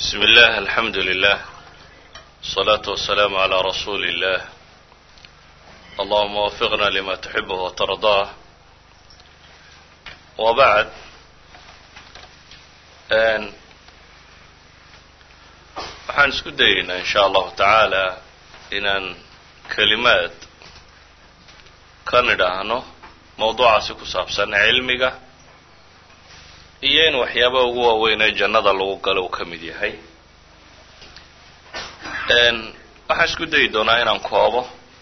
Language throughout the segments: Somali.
بسم الله الحمد لله الصلاة والسلام على رسول الله اللهم وفقنا لما تحبه وترضاه وبعد waxaan isku dayeynaa in sha allahu tacaala inaan kelimaad ka nidhaahno mawduucaasi ku saabsan cilmiga iyo in waxyaaba ugu waaweyn ee jannada lagu galo uu ka mid yahay waxaan isku dayi doonaa inaan koobo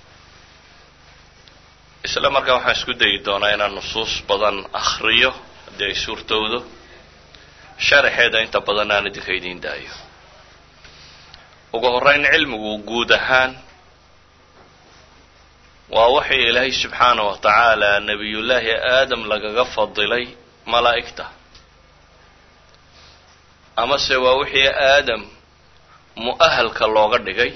isla markaa waxaan isku dayi doonaa inaan nusuus badan akhriyo haddii ay suurtowdo sharaxeeda inta badan aan idinka idiin daayo ugu horreyn cilmigu guud ahaan waa waxii ilaahay subxaana wa tacaala nebiyullaahi aadam lagaga fadilay malaa'igta amase waa wixii aadam mu'ahalka looga dhigay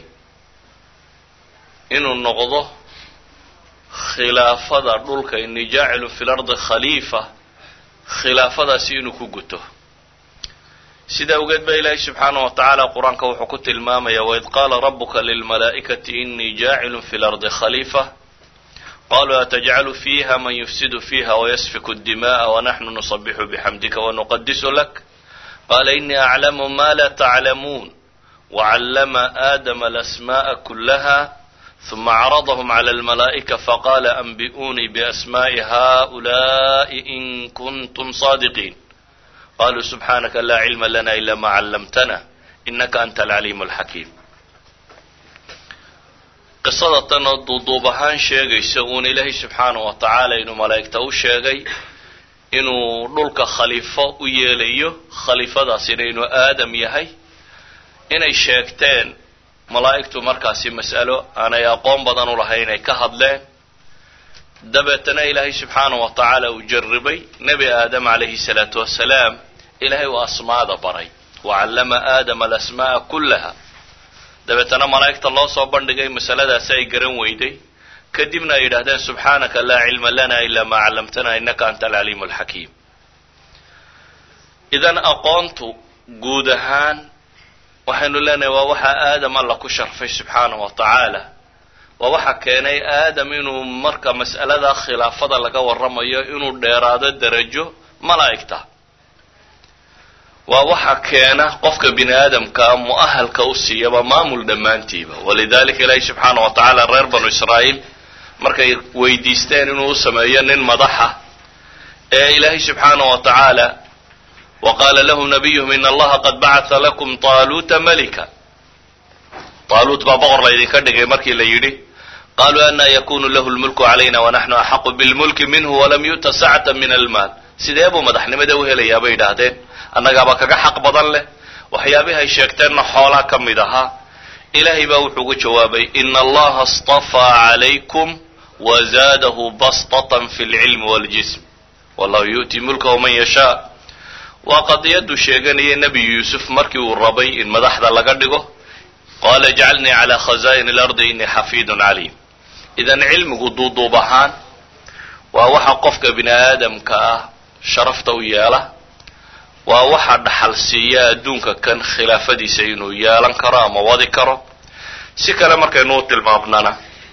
inuu noqdo khilaafada dhulka ini jaacilun fi lardi khaliifa khilaafadaasi inuu ku guto sida awgeed ba ilaahay subxaana wa tacaala qur-aanka wuxuu ku tilmaamaya waid qaala rabuka lilmalaa'ikati inii jaacilun fi lardi khaliifa qaluu atajcalu fiiha man yufsidu fiiha wayasfiku dima'a wanaxnu nusabixu bixamdika wanuqadisu lak qala inii aclamu ma la taclamuun wacallama aadama alasma'a kulaha ثuma acradhm clى اlmalaa'ika faqala anbi'unii biasmaءi haؤulaءi in kuntum صaadiqiin qaluu subxaanaka laa cilma lana ila ma callamtana inaka anta alcaliim اlxakiim qisada tan oo duuduub ahaan sheegaysa uun ilaahay subxaanaه wa tacaala inuu malaa'igta u sheegay inuu dhulka khaliifo u yeelayo khaliifadaasina inuu aadam yahay inay sheegteen malaa'igtu markaasi mas'alo aanay aqoon badan u lahayn ay ka hadleen dabeetana ilaahay subxaanaه wa tacaala uu jarribay nebi aadam calayhi الsalaatu wasalaam ilaahay uu asmaada baray wacallama aadama alasma'a kullaha dabeetana malaa'igta loo soo bandhigay masaladaasi ay garan weyday kadibna ay yidhahdeen subxaanaka laa cilma lana ila ma callamtana inaka anta alcaliimu alxakiim idan aqoontu guud ahaan waxaynu leenahay waa waxa aadam alla ku sharfay subxaanahu wa tacaala waa waxa keenay aadam inuu marka mas'alada khilaafada laga warramayo inuu dheeraado derajo malaa'igta waa waxa keena qofka bini aadamkaa mu'ahalka u siiyaba maamul dhammaantiiba walidalika ilaahi subxaana wa tacaala reer banu israa'iil markay weydiisteen inuu u sameeyo nin madaxa ee ilaahay subxaana wa tacaala wa qaala lahu nabiyuhum in allaha qad bacata lakum taaluuta malika taaluut baa boqor laydinka dhigay markii la yidhi qaluu anaa yakunu lahu lmulku calayna wanaxnu axaqu bilmulki minhu walam yu'ta sacata min almaal sidee buu madaxnimada u helayaa bay yidhaahdeen annagaaba kaga xaq badan leh waxyaabihi ay sheegteenna xoolaa ka mid ahaa ilaahay baa wuxuu ugu jawaabay ina allaha astafaa calaykum wazaadahu bastatan fi lcilmi waljism wallahu yu'ti mulkahu man yashaa waa qadiyadu sheeganaya nebi yuusuf markii uu rabay in madaxda laga dhigo qaala ijcalnii calaa khazaa'ini alardi inii xafiidun caliim idan cilmigu duuduub ahaan waa waxa qofka bini aadamka ah sharafta u yeela waa waxa dhaxal siiya adduunka kan khilaafadiisa inuu yeelan karo ama wadi karo si kale markaynu u tilmaamnana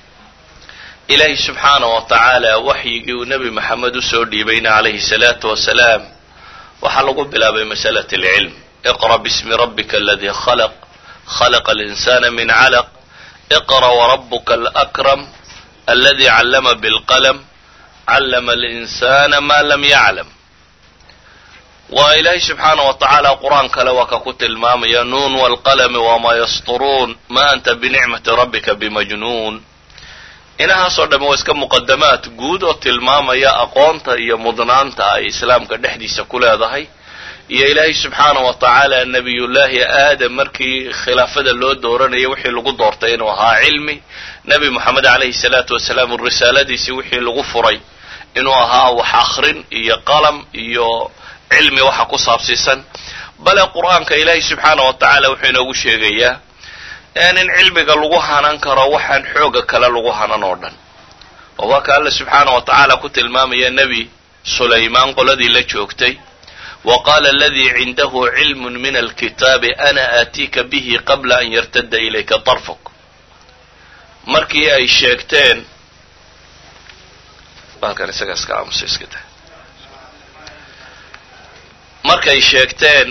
ilaahi subxaana wa tacaala waxyigii uu nebi maxamed usoo dhiibayna calayhi salaatu wasalaam waxaa lagu bilaabay masalat alcilm iqra bismi rabbika aladii khalaq khalaqa alinsana min calaq iqra warabuka alakram aladi callama bilqalam callama alinsana ma lam yaclam waa ilaahay subxaana wa tacaala qur-aan kale waa ka ku tilmaamaya nuun walqalami wamaa yasturuun ma anta binicmati rabbika bimajnuun inahaasoo dhamme waa iska muqadamaad guud oo tilmaamaya aqoonta iyo mudnaanta ay islaamka dhexdiisa ku leedahay iyo ilaahay subxaana wa tacaala nebiyullaahi aadam markii khilaafada loo dooranayay wixii lagu doortay inuu ahaa cilmi nebi moxamed calayhi salaatu wasalaam risaaladiisii wixii lagu furay inuu ahaa wax akrin iyo qalam iyo cilmi waxa ku saabsiisan bale qur-aanka ilaahay subxaana wa tacaala wuxuu inoogu sheegayaa in cilmiga lagu hanan karo waxaan xooga kale lagu hanan oo dhan oo waa ka alla subxaana wa tacaala ku tilmaamaya nebi sulaymaan qoladii la joogtay wa qaala aladii cindahu cilmu min alkitaabi ana aatiika bihi qabla an yartadda ilayka tarfuk markii ay sheegteen balkan isaga iska aamusa iska da markay sheegteen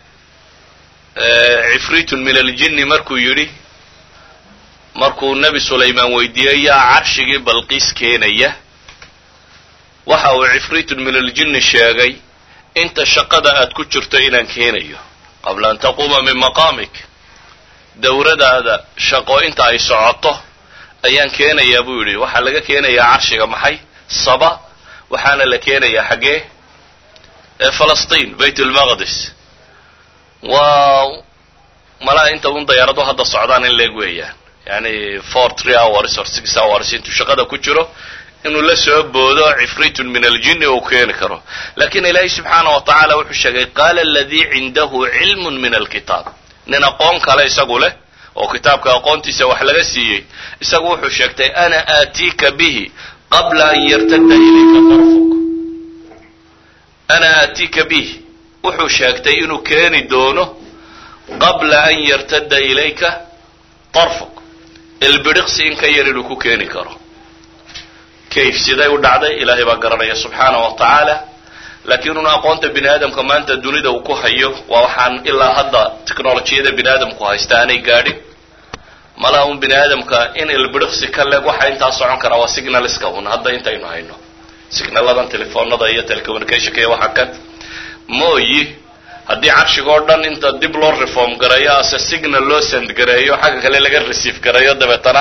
cifritun min aljinni markuu yidhi markuu nebi sulaymaan weydiiyey yaa carshigii balqiis keenaya waxa uu cifritun min aljinni sheegay inta shaqada aad ku jirto inaan keenayo qabla an taquuma min maqaamik dowradaada shaqo inta ay socoto ayaan keenayaa buu yidhi waxaa laga keenayaa carshiga maxay saba waxaana la keenayaa xaggee falastiin bayt lmaqdis waa malaa inta un dayaarado hadda socdaan in leeg weeyaan yani four three hours or six hours intuu shaqada ku jiro inuu la soo boodo cifritun min aljinni uu keeni karo lakin ilaahay subxaana wa tacaala wuxuu sheegay qaala aladii cindahu cilmun min alkitaab nin aqoon kale isagu leh oo kitaabka aqoontiisa wax laga siiyey isagu wuxuu sheegtay ana aatiika bihi qabla an yartadda ilayka tarfuk ana aatiika bihi wuxuu sheegtay inuu keeni doono qabla an yartadda ilayka tarfuk ilbidhiqsi in ka yar inuu ku keeni karo kayf siday u dhacday ilaahay baa garanaya subxaana wa tacaala laakiin una aqoonta bini aadamka maanta dunida uu ku hayo waa waxaan ilaa hadda technolojiyada bini aadamku haysta aanay gaadhin malaa un bini aadamka in ilbidhiqsi ka leeg waxa intaa socon karaa waa signalska un hadda intaynu hayno signaladan telefoonada iyo telecommunicationka iyo waxa kan mooyi haddii carshiga oo dhan inta dib loo reform gareeyo ase signal loo send gareeyo xagga kale laga receive gareeyo dabeetana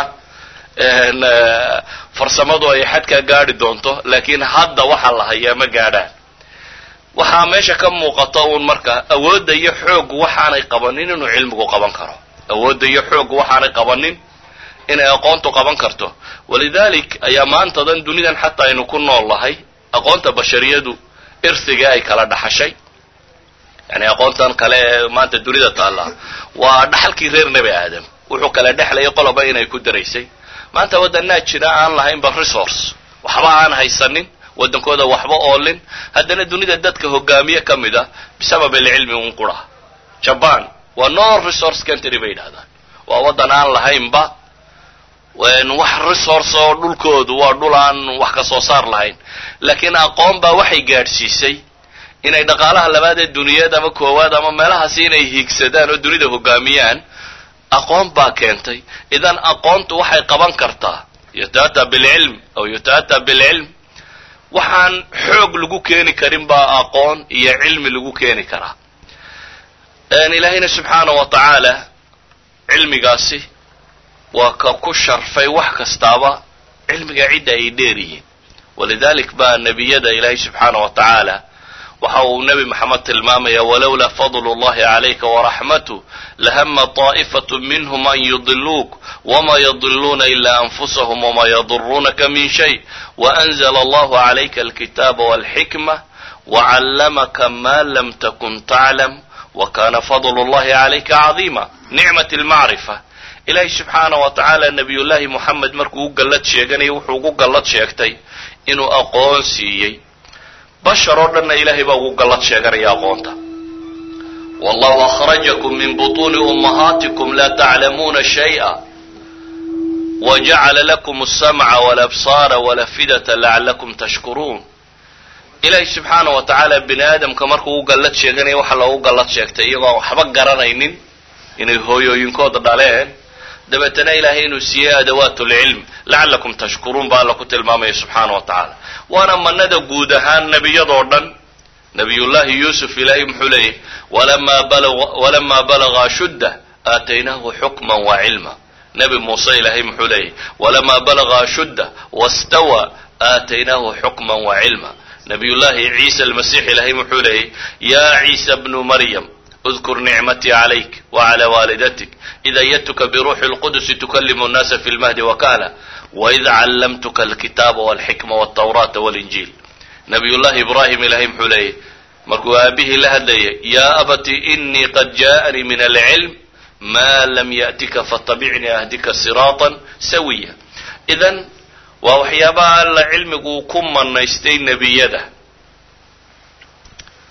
farsamadu ay xadkaa gaadhi doonto laakiin hadda waxaa la hayaa ma gaadhaan waxaa meesha ka muuqata uun marka awoodda iyo xooggu waxaanay qabanin inuu cilmigu qaban karo awoodda iyo xooggu waxaanay qabanin inay aqoontu qaban karto walidalik ayaa maantadan dunidan xataa aynu ku nool nahay aqoonta bashariyadu irsiga ay kala dhaxashay yani aqoontan kale ee maanta dunida taalla waa dhaxalkii reer nebi aadam wuxuu kala dhexlayay qoloba inay ku daraysay maanta waddanaa jira aan lahaynba resource waxba aan haysanin waddankooda waxba oolin haddana dunida dadka hogaamiye ka mid a bisabab alcilmi un qura jaban waa no resource country bay yidhahdaan waa waddan aan lahaynba wax resource oo dhulkoodu waa dhul aan wax ka soo saar lahayn laakiin aqoon baa waxay gaadhsiisay inay dhaqaalaha labaad ee duniyeed ama koowaad ama meelahaasi inay hiigsadaan oo dunida hogaamiyaan aqoon baa keentay idan aqoontu waxay qaban kartaa yuta'ataa bilcilm aw yuta'ataa bilcilm waxaan xoog lagu keeni karin baa aqoon iyo cilmi lagu keeni karaa ilaahayna subxaana wa tacaala cilmigaasi waa ka ku sharfay wax kastaaba cilmiga cidda ay dheer yihiin walidalik baa nebiyada ilaahay subxaana wa tacaala waxa uu nebi maxamed tilmaamaya walowlaa fadlu llahi calayka waraxmatu lahama طaa'ifatu minhm an yudiluuk wma yadiluuna ila anfusahum wma yaduruunaka min shay waanzla allahu calayka alkitaaba walxikma wacallamaka ma lam takun taclam wakana fadlu llahi calayka cadiima nicmat lmacrifa ilaahay subxaana wa tacaala nebiyullaahi moxamed markuu u gallad sheeganayay wuxuu ugu gallad sheegtay inuu aqoon siiyey bashar oo dhanna ilaahay baa ugu gallad sheeganaya aqoonta wallahu akhrajakum min butuuni ummahaatikum laa taclamuuna shay'a wajacala lakum alsamca walabsaara walafidata lacalakum tashkuruun ilaahay subxaana wa tacaala bini aadamka markuu u gallad sheeganaya waxa loogu gallad sheegtay iyagoo waxba garanaynin inay hooyooyinkooda dhaleen dabeetana ilaahay inuu siiyey adawaatulcilm lacalakum tashkuruun baa alla ku tilmaamaya subxaana wa tacaala waana manada guud ahaan nebiyadoo dhan nabiyullaahi yuusuf ilaahay muxuu leeyahy walamaa balaga ashudda aataynaahu xukman wa cilma nebi muuse ilaahay muxuu leeyahy walamaa balaga ashudda wastawa aataynaahu xukman wa cilma nabiyullaahi ciisa almasiix ilaahay muxuu leeyahy yaa ciisa bnu maryam اذkr nicmatي عlayk وعlى waalidatik إid أydtuka bruuxi الqudsi tuklimu الناsa fi اlmahdi وkahla وإid callamtuka اlkitaaba واlxikma والtwraata واlinjiil nabiy llahi ibrahim ilahay muxuu leeyahy markuu aabihii la hadlayay ya abati inii qad jaءanii min alcilm ma lam yأtika fatabicnii ahdika siraaطa sawiya idan waa waxyaabaha alla cilmigu ku manaystay nebiyada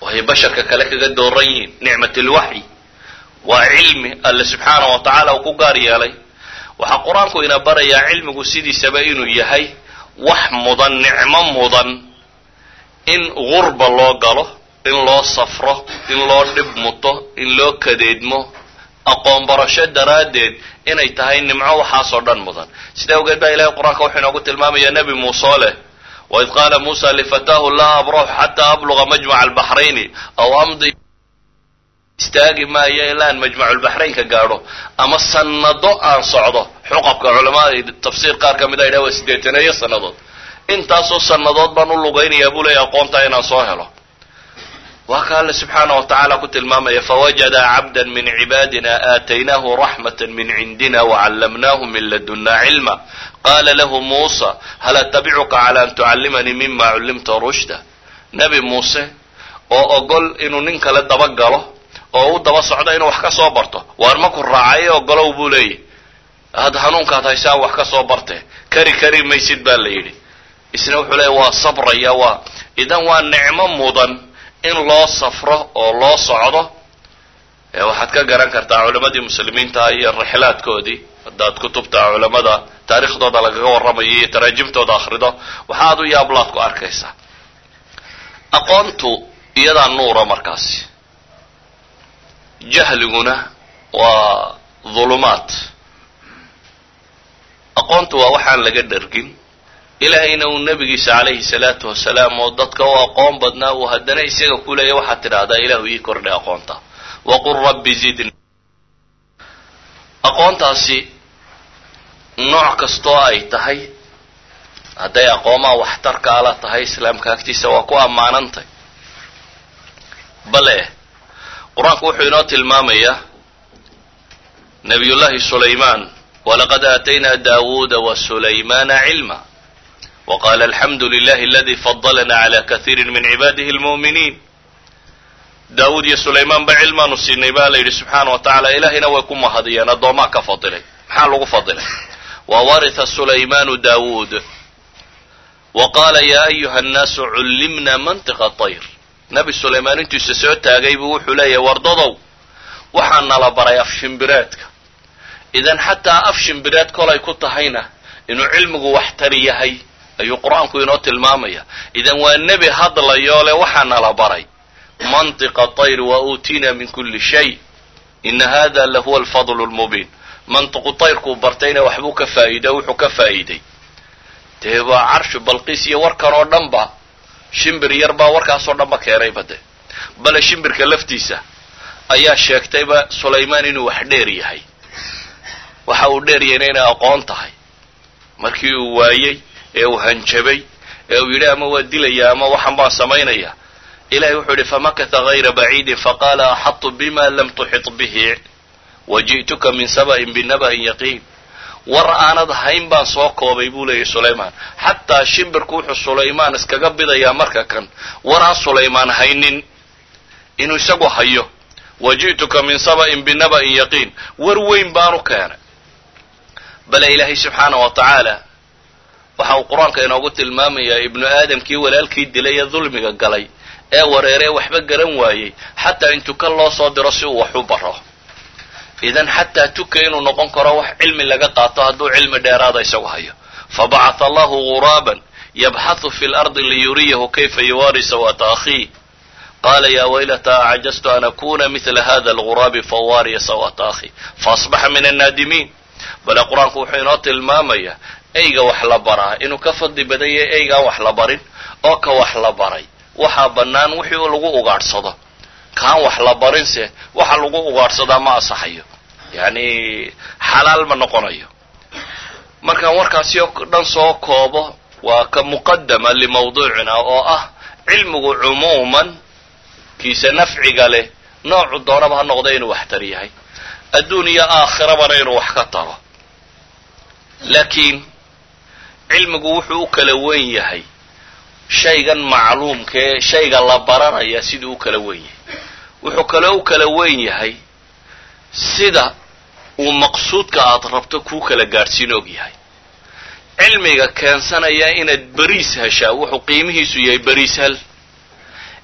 waxay basharka kale kaga dooran yihiin nicmat lwaxyi waa cilmi alle subxaana wa tacaala uu ku gaar yeelay waxaa qur-aanku ina barayaa cilmigu sidiisaba inuu yahay wax mudan nicmo mudan in gurba loo galo in loo safro in loo dhib muto in loo kadeedmo aqoon barasho daraaddeed inay tahay nimco waxaasoo dhan mudan sidaa awgeed baa ilahay qur-aanka wuxuu inoogu tilmaamayaa nebi muuse leh waid qaala muusa lifataahu laa abraxu xataa abluga majmaca albaxrayni aw amdi istaagi maayo ilaa aan majmaculbaxraynka gaadho ama sanado aan socdo xuqabka culamada tafsiir qaar ka mid a yidhaha waa siddeetaneeyo sannadood intaasoo sannadood baan u lugaynayaa buu leeyahy aqoontaa inaan soo helo waa ka alle subxaana wa tacaala ku tilmaamaya fawajada cabda min cibaadina aataynaahu raxmata min cindina wacallamnaahu min ladunna cilma qaala lahu muusa hal atabicuka cala an tucallimanii mima cullimta rushda nebi muuse oo ogol inuu nin kale daba galo oo u daba socdo inuu wax ka soo barto waar maku raacay ogolow buu leeyahy had hanuunkaad haysaan wax ka soo barte kari kari maysid baa la yidhi isna wuxuu leeya waa sabraya waa idan waa nicmo mudan in loo safro oo loo socdo waxaad ka garan kartaa culammadii muslimiinta iyo rixlaadkoodii haddaad kutubta culamada taarikhdooda lagaga warramayo iyo taraajimtooda akhrido waxaad u yaablaad ku arkaysaa aqoontu iyadaa nuura markaasi jahliguna waa dhulumaad aqoontu waa waxaan laga dhargin ilaahayna uu nabigiisa calayhi salaatu wasalaam oo dadka u aqoon badnaa uu haddana isaga ku leeya waxaad tidhaahdaa ilaahu ii kordhay aqoonta waqul rabbi zidni aqoontaasi nooc kastoo ay tahay hadday aqoomaa waxtarka ala tahay islaamka agtiisa waa ku ammaanantay bale qur-aanku wuxuu inoo tilmaamayaa nabiyullahi sulaymaan walaqad aataynaa daawuuda wa sulaymana cilma waqala alxamdu lilahi aladi fadalana cala kaiiri min cibaadihi almu'miniin daawuud iyo sulaymaan ba cilmaanu siinay baa la yidhi subxaana wa tacala ilaahayna way ku mahadiyeen addoomaa ka fadilay maxaa lagu fadilay wa waritha sulaymaanu daawuud wa qaala yaa ayuha annaasu cullimna mantiqa tayr nabi sulaymaan intuisa soo taagay buu wuxuu leeyahay wardadow waxaa nala baray af shimbireedka idan xataa af shimbireed kolay ku tahayna inuu cilmigu waxtari yahay ayuu qur-aanku inoo tilmaamaya idan waa nebi hadlayoo le waxaa nala baray mantiqa tayr wa uutiina min kulli shay ina hada lahuwa alfadlu lmubiin mantiqu tayrkuu bartayna waxbuu ka faa'iido wuxuu ka faa'iiday dee waa carshu balqiis iyo warkan oo dhan ba shimbir yar baa warkaasoo dhan ba keenayba de bale shimbirka laftiisa ayaa sheegtayba sulaymaan inuu wax dheer yahay waxa uu dheer yahayna inay aqoon tahay markii uu waayey ee uu hanjabay ee uu yidhi ama waa dilaya ama waxan baan samaynaya ilahay wuxuu yidhi famakatha hayra baciidin faqaala axadtu bima lam tuxit bihi waji'tuka min saba'in binaba'in yaqiin war aanad hayn baan soo koobay buu leeyahy sulaymaan xataa shimbirku wuxuu sulaymaan iskaga bidayaa marka kan war aan sulaymaan haynin inuu isagu hayo waji'tuka min saba'in binaba'in yaqiin war weyn baanu keenay bale ilaahay subxaana wa tacaala waxa uu qur-aanka inoogu tilmaamayaa ibnu aadamkii walaalkii dilay ee dulmiga galay ee wareeree waxba garan waayey xataa in tuka loo soo diro si uu wax u baro idan xataa tuka inuu noqon karo wax cilmi laga qaato hadduu cilmi dheeraada isagu hayo fabacatha allahu guraaban yabxathu fi lardi liyuriyahu kayfa yuwaari sawata akhiih qala ya waylata acajaztu an akuna mila hada alguraabi fawaariya sawata akhi faasbaxa min annaadimiin bale qur-aanku wuxuu inoo tilmaamaya eyga wax la baraa inuu ka fadli badan yahay eygaan wax la barin oo ka wax la baray waxaa bannaan wixii lagu ugaadhsado kaan wax la barinse waxa lagu ugaadhsadaa ma asaxayo yacni xalaal ma noqonayo markaan warkaasi oo dhan soo koobo waa ka muqadama limawduucina oo ah cilmigu cumuuman kiisa nafciga leh noocu doonaba ha noqda inuu waxtar yahay adduun iyo aakhirabana inuu wax ka taro laakiin cilmigu wuxuu u kala wen yahay shaygan macluumkaee shayga la baranaya siduu u kala wen yahay wuxuu kaloo u kala wen yahay sida uu maqsuudka aad rabto kuu kala gaadhsiin og yahay cilmiga keensanaya inaad beriis heshaa wuxuu qiimihiisu yahay beriis hal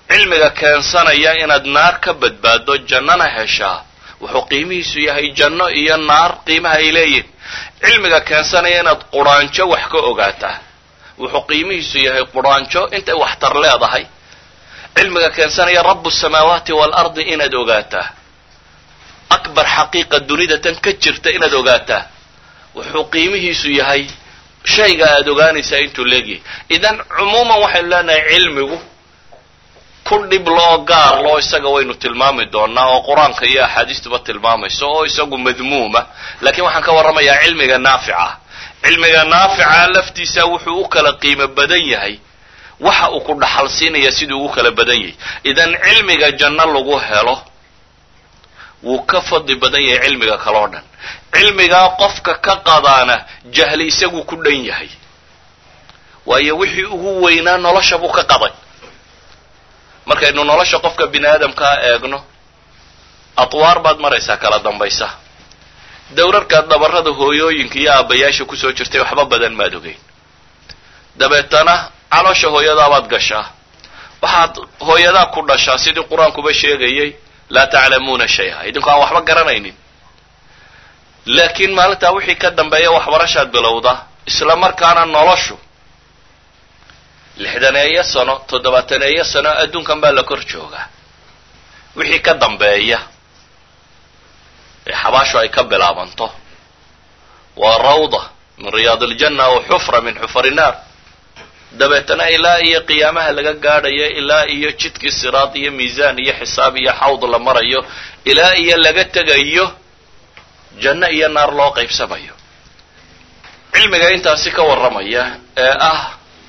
cilmiga keensanaya inaad naar ka badbaaddo jannana heshaa wuxuu qiimihiisu yahay janno iyo naar qiimaha ay leeyihin cilmiga keensanaya inaad quraanjo wax ka ogaataa wuxuu qiimihiisu yahay quraanjo intay waxtar leedahay cilmiga keensanaya rabu samaawaati waalardi inaad ogaataa akbar xaqiiqa dunida tan ka jirta inaad ogaataa wuxuu qiimihiisu yahay shayga aada ogaanaysaa intuu leegyahay idan cumuuman waxaynu leenahay cilmigu ku dhib loo gaar loo isaga waynu tilmaami doonaa oo qur-aanka iyo axaadiistuba tilmaamayso oo isagu madmuuma laakiin waxaan ka warramayaa cilmiga naafica cilmiga naafica laftiisa wuxuu u kala qiimo badan yahay waxa uu ku dhaxal siinaya siduu ugu kala badan yahay idan cilmiga janno lagu helo wuu ka fadli badan yahay cilmiga kaloo dhan cilmigaa qofka ka qadaana jahli isagu ku dhan yahay waayo wixii ugu weynaa nolosha buu ka qaday markaynu nolosha qofka bini aadamkaa eegno atwaar baad maraysaa kala dambaysa dowrarkaad dhabarrada hooyooyinka iyo aabbayaasha kusoo jirtay waxba badan maad ogeyn dabeetana caloosha hooyadaabaad gashaa waxaad hooyadaa ku dhashaa sidii qur-aankuba sheegayay laa taclamuuna shay-a idinku aan waxba garanaynin laakiin maalintaa wixii ka dambeeya waxbarashaad bilowda isla markaana noloshu lixdaneeyo sano toddobaataneeyo sano adduunkan baa la kor joogaa wixii ka dambeeya ee xabaashu ay ka bilaabanto waa rawda min riyaad aljanna aw xufra min xufari naar dabeetana ilaa iyo qiyaamaha laga gaadhayo ilaa iyo jidkii siraad iyo miisaan iyo xisaab iyo xawd la marayo ilaa iyo laga tegayo janno iyo naar loo qaybsamayo cilmiga intaasi ka warramaya ee ah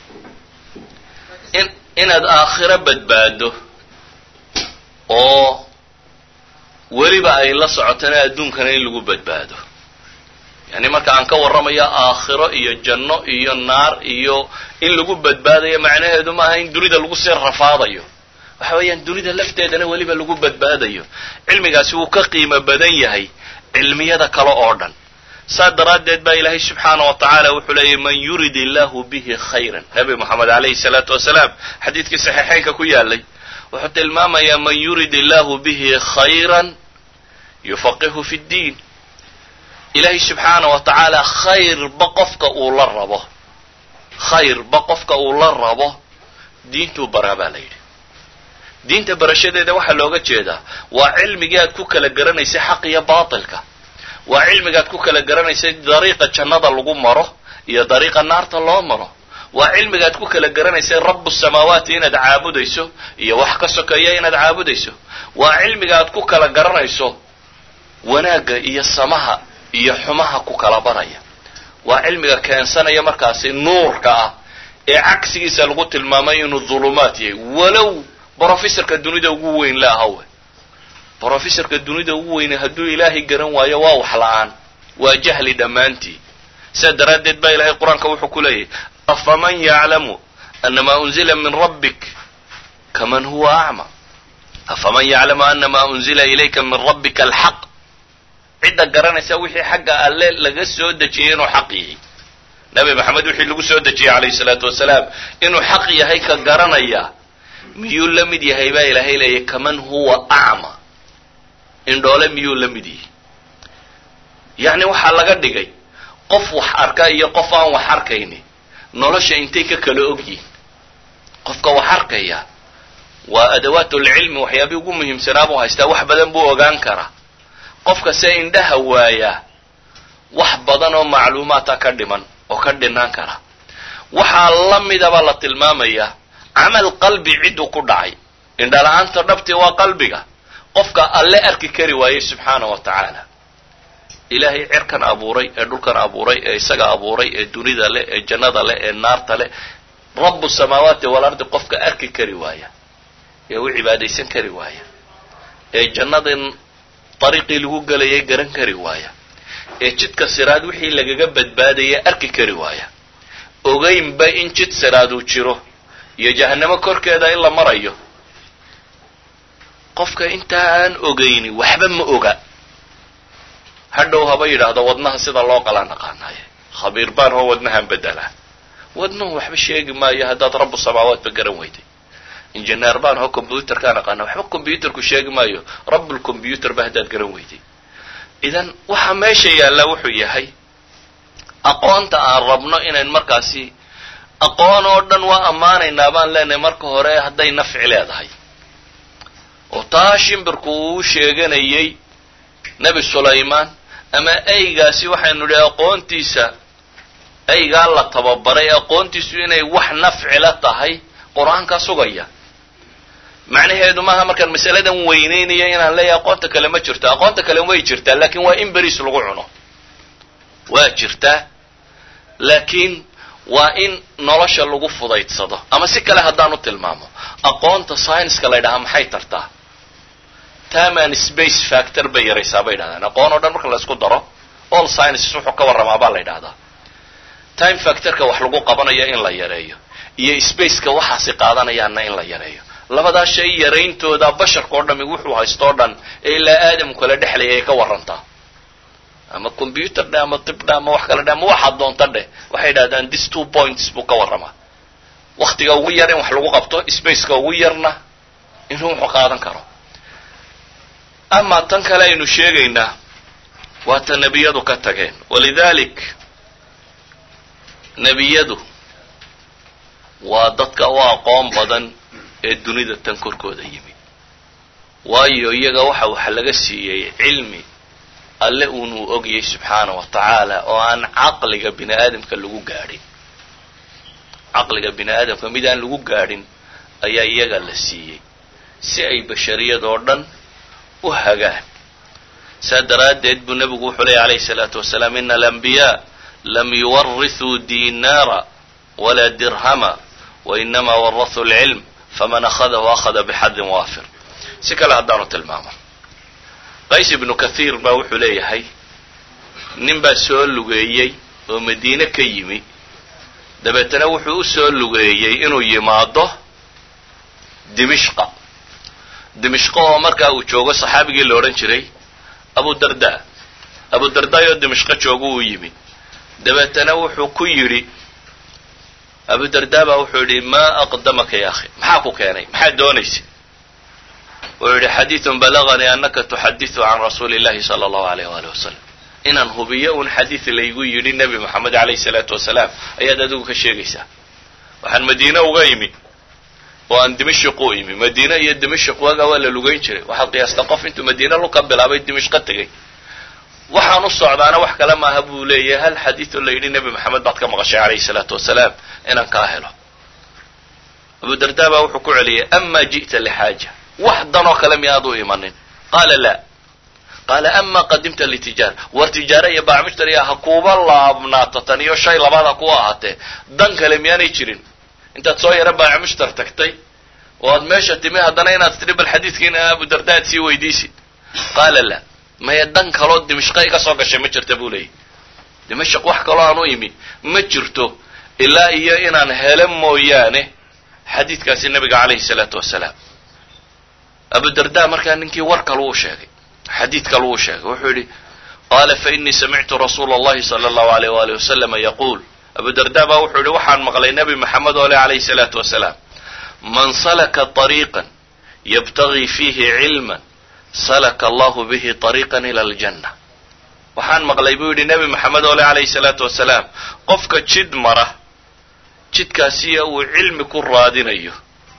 in inaad aakhiro badbaado oo weliba ay la socotana adduunkana in lagu badbaado yani marka aan ka warramayo aakhiro iyo janno iyo naar iyo in lagu badbaadayo macnaheedu maaha in dunida lagu sii rafaadayo waxa weeyaan dunida lafteedana weliba lagu badbaadayo cilmigaasi wuu ka qiimo badan yahay cilmiyada kale oo dhan saa daraaddeed baa ilaahay subxaana wa tacaala wuxuu leeyahy man yurid illahu bihi khayran nabi moxamed alayhi salaatu wasalaam xadiidkii saxiixeynka ku yaalay wuxuu tilmaamayaa man yurid illahu bihi khayran yufaqihu fi ddiin ilaahay subxaana wa tacaala khayrba qofka uu la rabo khayrba qofka uu la rabo diintuu baraa baa la yidhi diinta barashadeeda waxaa looga jeedaa waa cilmigii aad ku kala garanaysay xaq iyo baatilka waa cilmigaad ku kala garanaysay dariiqa jannada lagu maro iyo dariiqa naarta loo maro waa cilmigaad ku kala garanaysay rabu samaawaati inaad caabudayso iyo wax ka sokeeya inaad caabudayso waa cilmiga aad ku kala garanayso wanaagga iyo samaha iyo xumaha ku kala baraya waa cilmiga keensanaya markaasi nuurka ah ee cagsigiisa lagu tilmaamay inuu dhulumaad yahay walow brofessorka dunida ugu weyn la ahawe brofessorka dunida ugu weyne hadduu ilaahay garan waayo waa wax la-aan waa jahli dhammaantii sidaa daraaddeed baa ilahay qur-aanka wuxuu ku leeyahy afaman yaclamu anamaa unzila min rabbik kaman huwa acma afaman yaclamu anamaa unzila ilayka min rabbika alxaq cidda garanaysa wixii xagga alle laga soo dejiyay inuu xaq yahay nabi maxamed wixii lagu soo dejiyey calayhi salaatu wasalaam inuu xaq yahay ka garanaya miyuu la mid yahay baa ilaahay leeyahy kaman huwa acma indhoole miyuu la mid yahay yacni waxaa laga dhigay qof wax arka iyo qof aan wax arkayni nolosha intay ka kala og yihin qofka wax arkaya waa adawaatulcilmi waxyaabii ugu muhiimsanaa buu haystaa wax badan buu ogaan karaa qofka se indhaha waayaa wax badan oo macluumaata ka dhiman oo ka dhinaan kara waxaa la midaba la tilmaamayaa camal qalbi cidduu ku dhacay indhala-aanta dhabtii waa qalbiga qofka alle arki kari waayey subxaana wa tacaala ilaahay cirkan abuuray ee dhulkan abuuray ee isaga abuuray ee dunida leh ee jannada leh ee naarta leh rabu samaawaati walardi qofka arki kari waaya ee u cibaadaysan kari waaya ee jannadan dariiqii lagu gelayay garan kari waaya ee jidka siraad wixii lagaga badbaadaya arki kari waaya ogeynba in jid siraad uu jiro iyo jahanamo korkeeda in la marayo qofka intaa aan ogeyni waxba ma oga hadhow haba yidhaahdo wadnaha sida loo qalaa naqaanaye khabiir baan oo wadnahan bedelaa wadnuhu waxba sheegi maayo haddaad rabu samaawaatba garan weyday injineer baan aho combyuterkaan aqaana waxba combyuterku sheegi maayo rabbulcombyuter ba haddaad garan weyday idan waxa meesha yaalla wuxuu yahay aqoonta aan rabno inayn markaasi aqoon oo dhan waa ammaanaynaa baan leenahay marka hore hadday nafci leedahay oo taa shimbirku uu sheeganayay nebi sulaymaan ama eygaasi waxaynu idhi aqoontiisa eygaa la tababaray aqoontiisu inay wax nafcila tahay qur-aankaa sugaya macnaheedu maaha markaan masaladan weynaynaya inaan leeyahay aqoonta kale ma jirto aqoonta kale way jirtaa laakiin waa in beriis lagu cuno waa jirtaa laakiin waa in nolosha lagu fudaydsado ama si kale haddaan u tilmaamo aqoonta scienska la ydhahaa maxay tartaa taman space factor bay yaraysaa bay yidhahdaan aqoon oo dhan marka la isku daro all sciences wuxuu ka warramaa baa la yidhahdaa time factorka wax lagu qabanayo in la yareeyo iyo spaceka waxaasi qaadanayaanna in la yareeyo labadaa shay yarayntooda basharka oo dhami wuxuu haysto o dhan ee ilaa aadamku kala dhexlaya ay ka warantaa ama combyuter dheh ama tib dheh ama wax kale dheh ama waxaad doonta dheh waxay yidhahdaan this two points buu ka warramaa waktiga ugu yar in wax lagu qabto spaceka ugu yarna inuu wuxuu qaadan karo ama tan kale aynu sheegaynaa waa ta nebiyadu ka tageen walidalik nebiyadu waa dadka u aqoon badan ee dunida tan korkooda yimi waayo iyaga waxa waxa laga siiyey cilmi alle uunuu ogyahay subxaana wa tacaala oo aan caqliga bini aadamka lagu gaadhin caqliga bini aadamka mid aan lagu gaadhin ayaa iyaga la siiyey si ay bashariyad oo dhan u hagaan saa daraaddeed buu nebigu wuxuu leeyay alayhi salaatu wasalaam ina alambiyaa lam yuwarithuu dinaara walaa dirhama wainama warahuu lcilm faman akhadahu akhada bixadin waafir si kale haddaanu tilmaamo qays ibnu kathiir baa wuxuu leeyahay nin baa soo lugeeyey oo madiine ka yimi dabeetana wuxuu u soo lugeeyey inuu yimaado dimishqa dimishqa oo markaa uu joogo saxaabigii la odhan jiray abu darda abu dardaayoo dimishqo joogo uu yimi dabeetana wuxuu ku yidhi abu darda baa wuxuu yidhi maa aqdamaka ya akhi maxaa ku keenay maxaad doonaysa wuxuu yidhi xadiidun balaganii anaka tuxadiثu can rasuuli اllahi salى اllahu alayh waalih wasalam inaan hubiyo un xadiid laygu yidhi nebi moxamed alayh الsalaatu wasalaam ayaad adigu ka sheegaysaa waxaan madiine uga imi oo aan dimashq u imi madiine iyo dimashq waagaa waa la lugayn jiray waxaad qiyaastaa qof intuu madiine luka bilaabay dimashqo tegey waxaan u socdaana wax kale maaha buu leeyahay hal xadiidoo la yidhi nebi moxamed baad ka maqashay alayhi salaatu wasalaam inaan kaa helo abu darda baa wuxuu ku celiyay ama ji'ta lixaaja wax danoo kale miyaad u imanin qaala la qaala ama qadimta litijaara war tijaara iyo baacmushtariya ha kuuba laabnaato tan iyo shay labaad ha ku ahaatee dan kale miyaanay jirin intaad soo yara baacmushtar tagtay oo aad meesha timi haddana inaad tidhi bal xadiidkiina abu darda aad sii weydiisid qaala la maya dan kaloo dimashqa iga soo gashay ma jirta buu leeyahy dimashq wax kaloo aan u imi ma jirto ilaa iyo inaan helo mooyaane xadiidkaasi nabiga calayhi salaatu wasalaam abu darda markaa ninkii war kalu u sheegay xadiid kalu u sheegay wuxuu yidhi qaala fainii samictu rasuula اllahi salى اllahu alayh wali waslama yaquul abu darda baa wuxuu yihi waxaan maqlay nebi maxamed oo le calayhi salaatu wasalaam man salaka طariiqan yabtagii fiihi cilma salaka allahu bihi طariiqan ila aljanna waxaan maqlay buu yidhi nebi maxamed oo le calayhi salaatu wasalaam qofka jid mara jidkaasiya uu cilmi ku raadinayo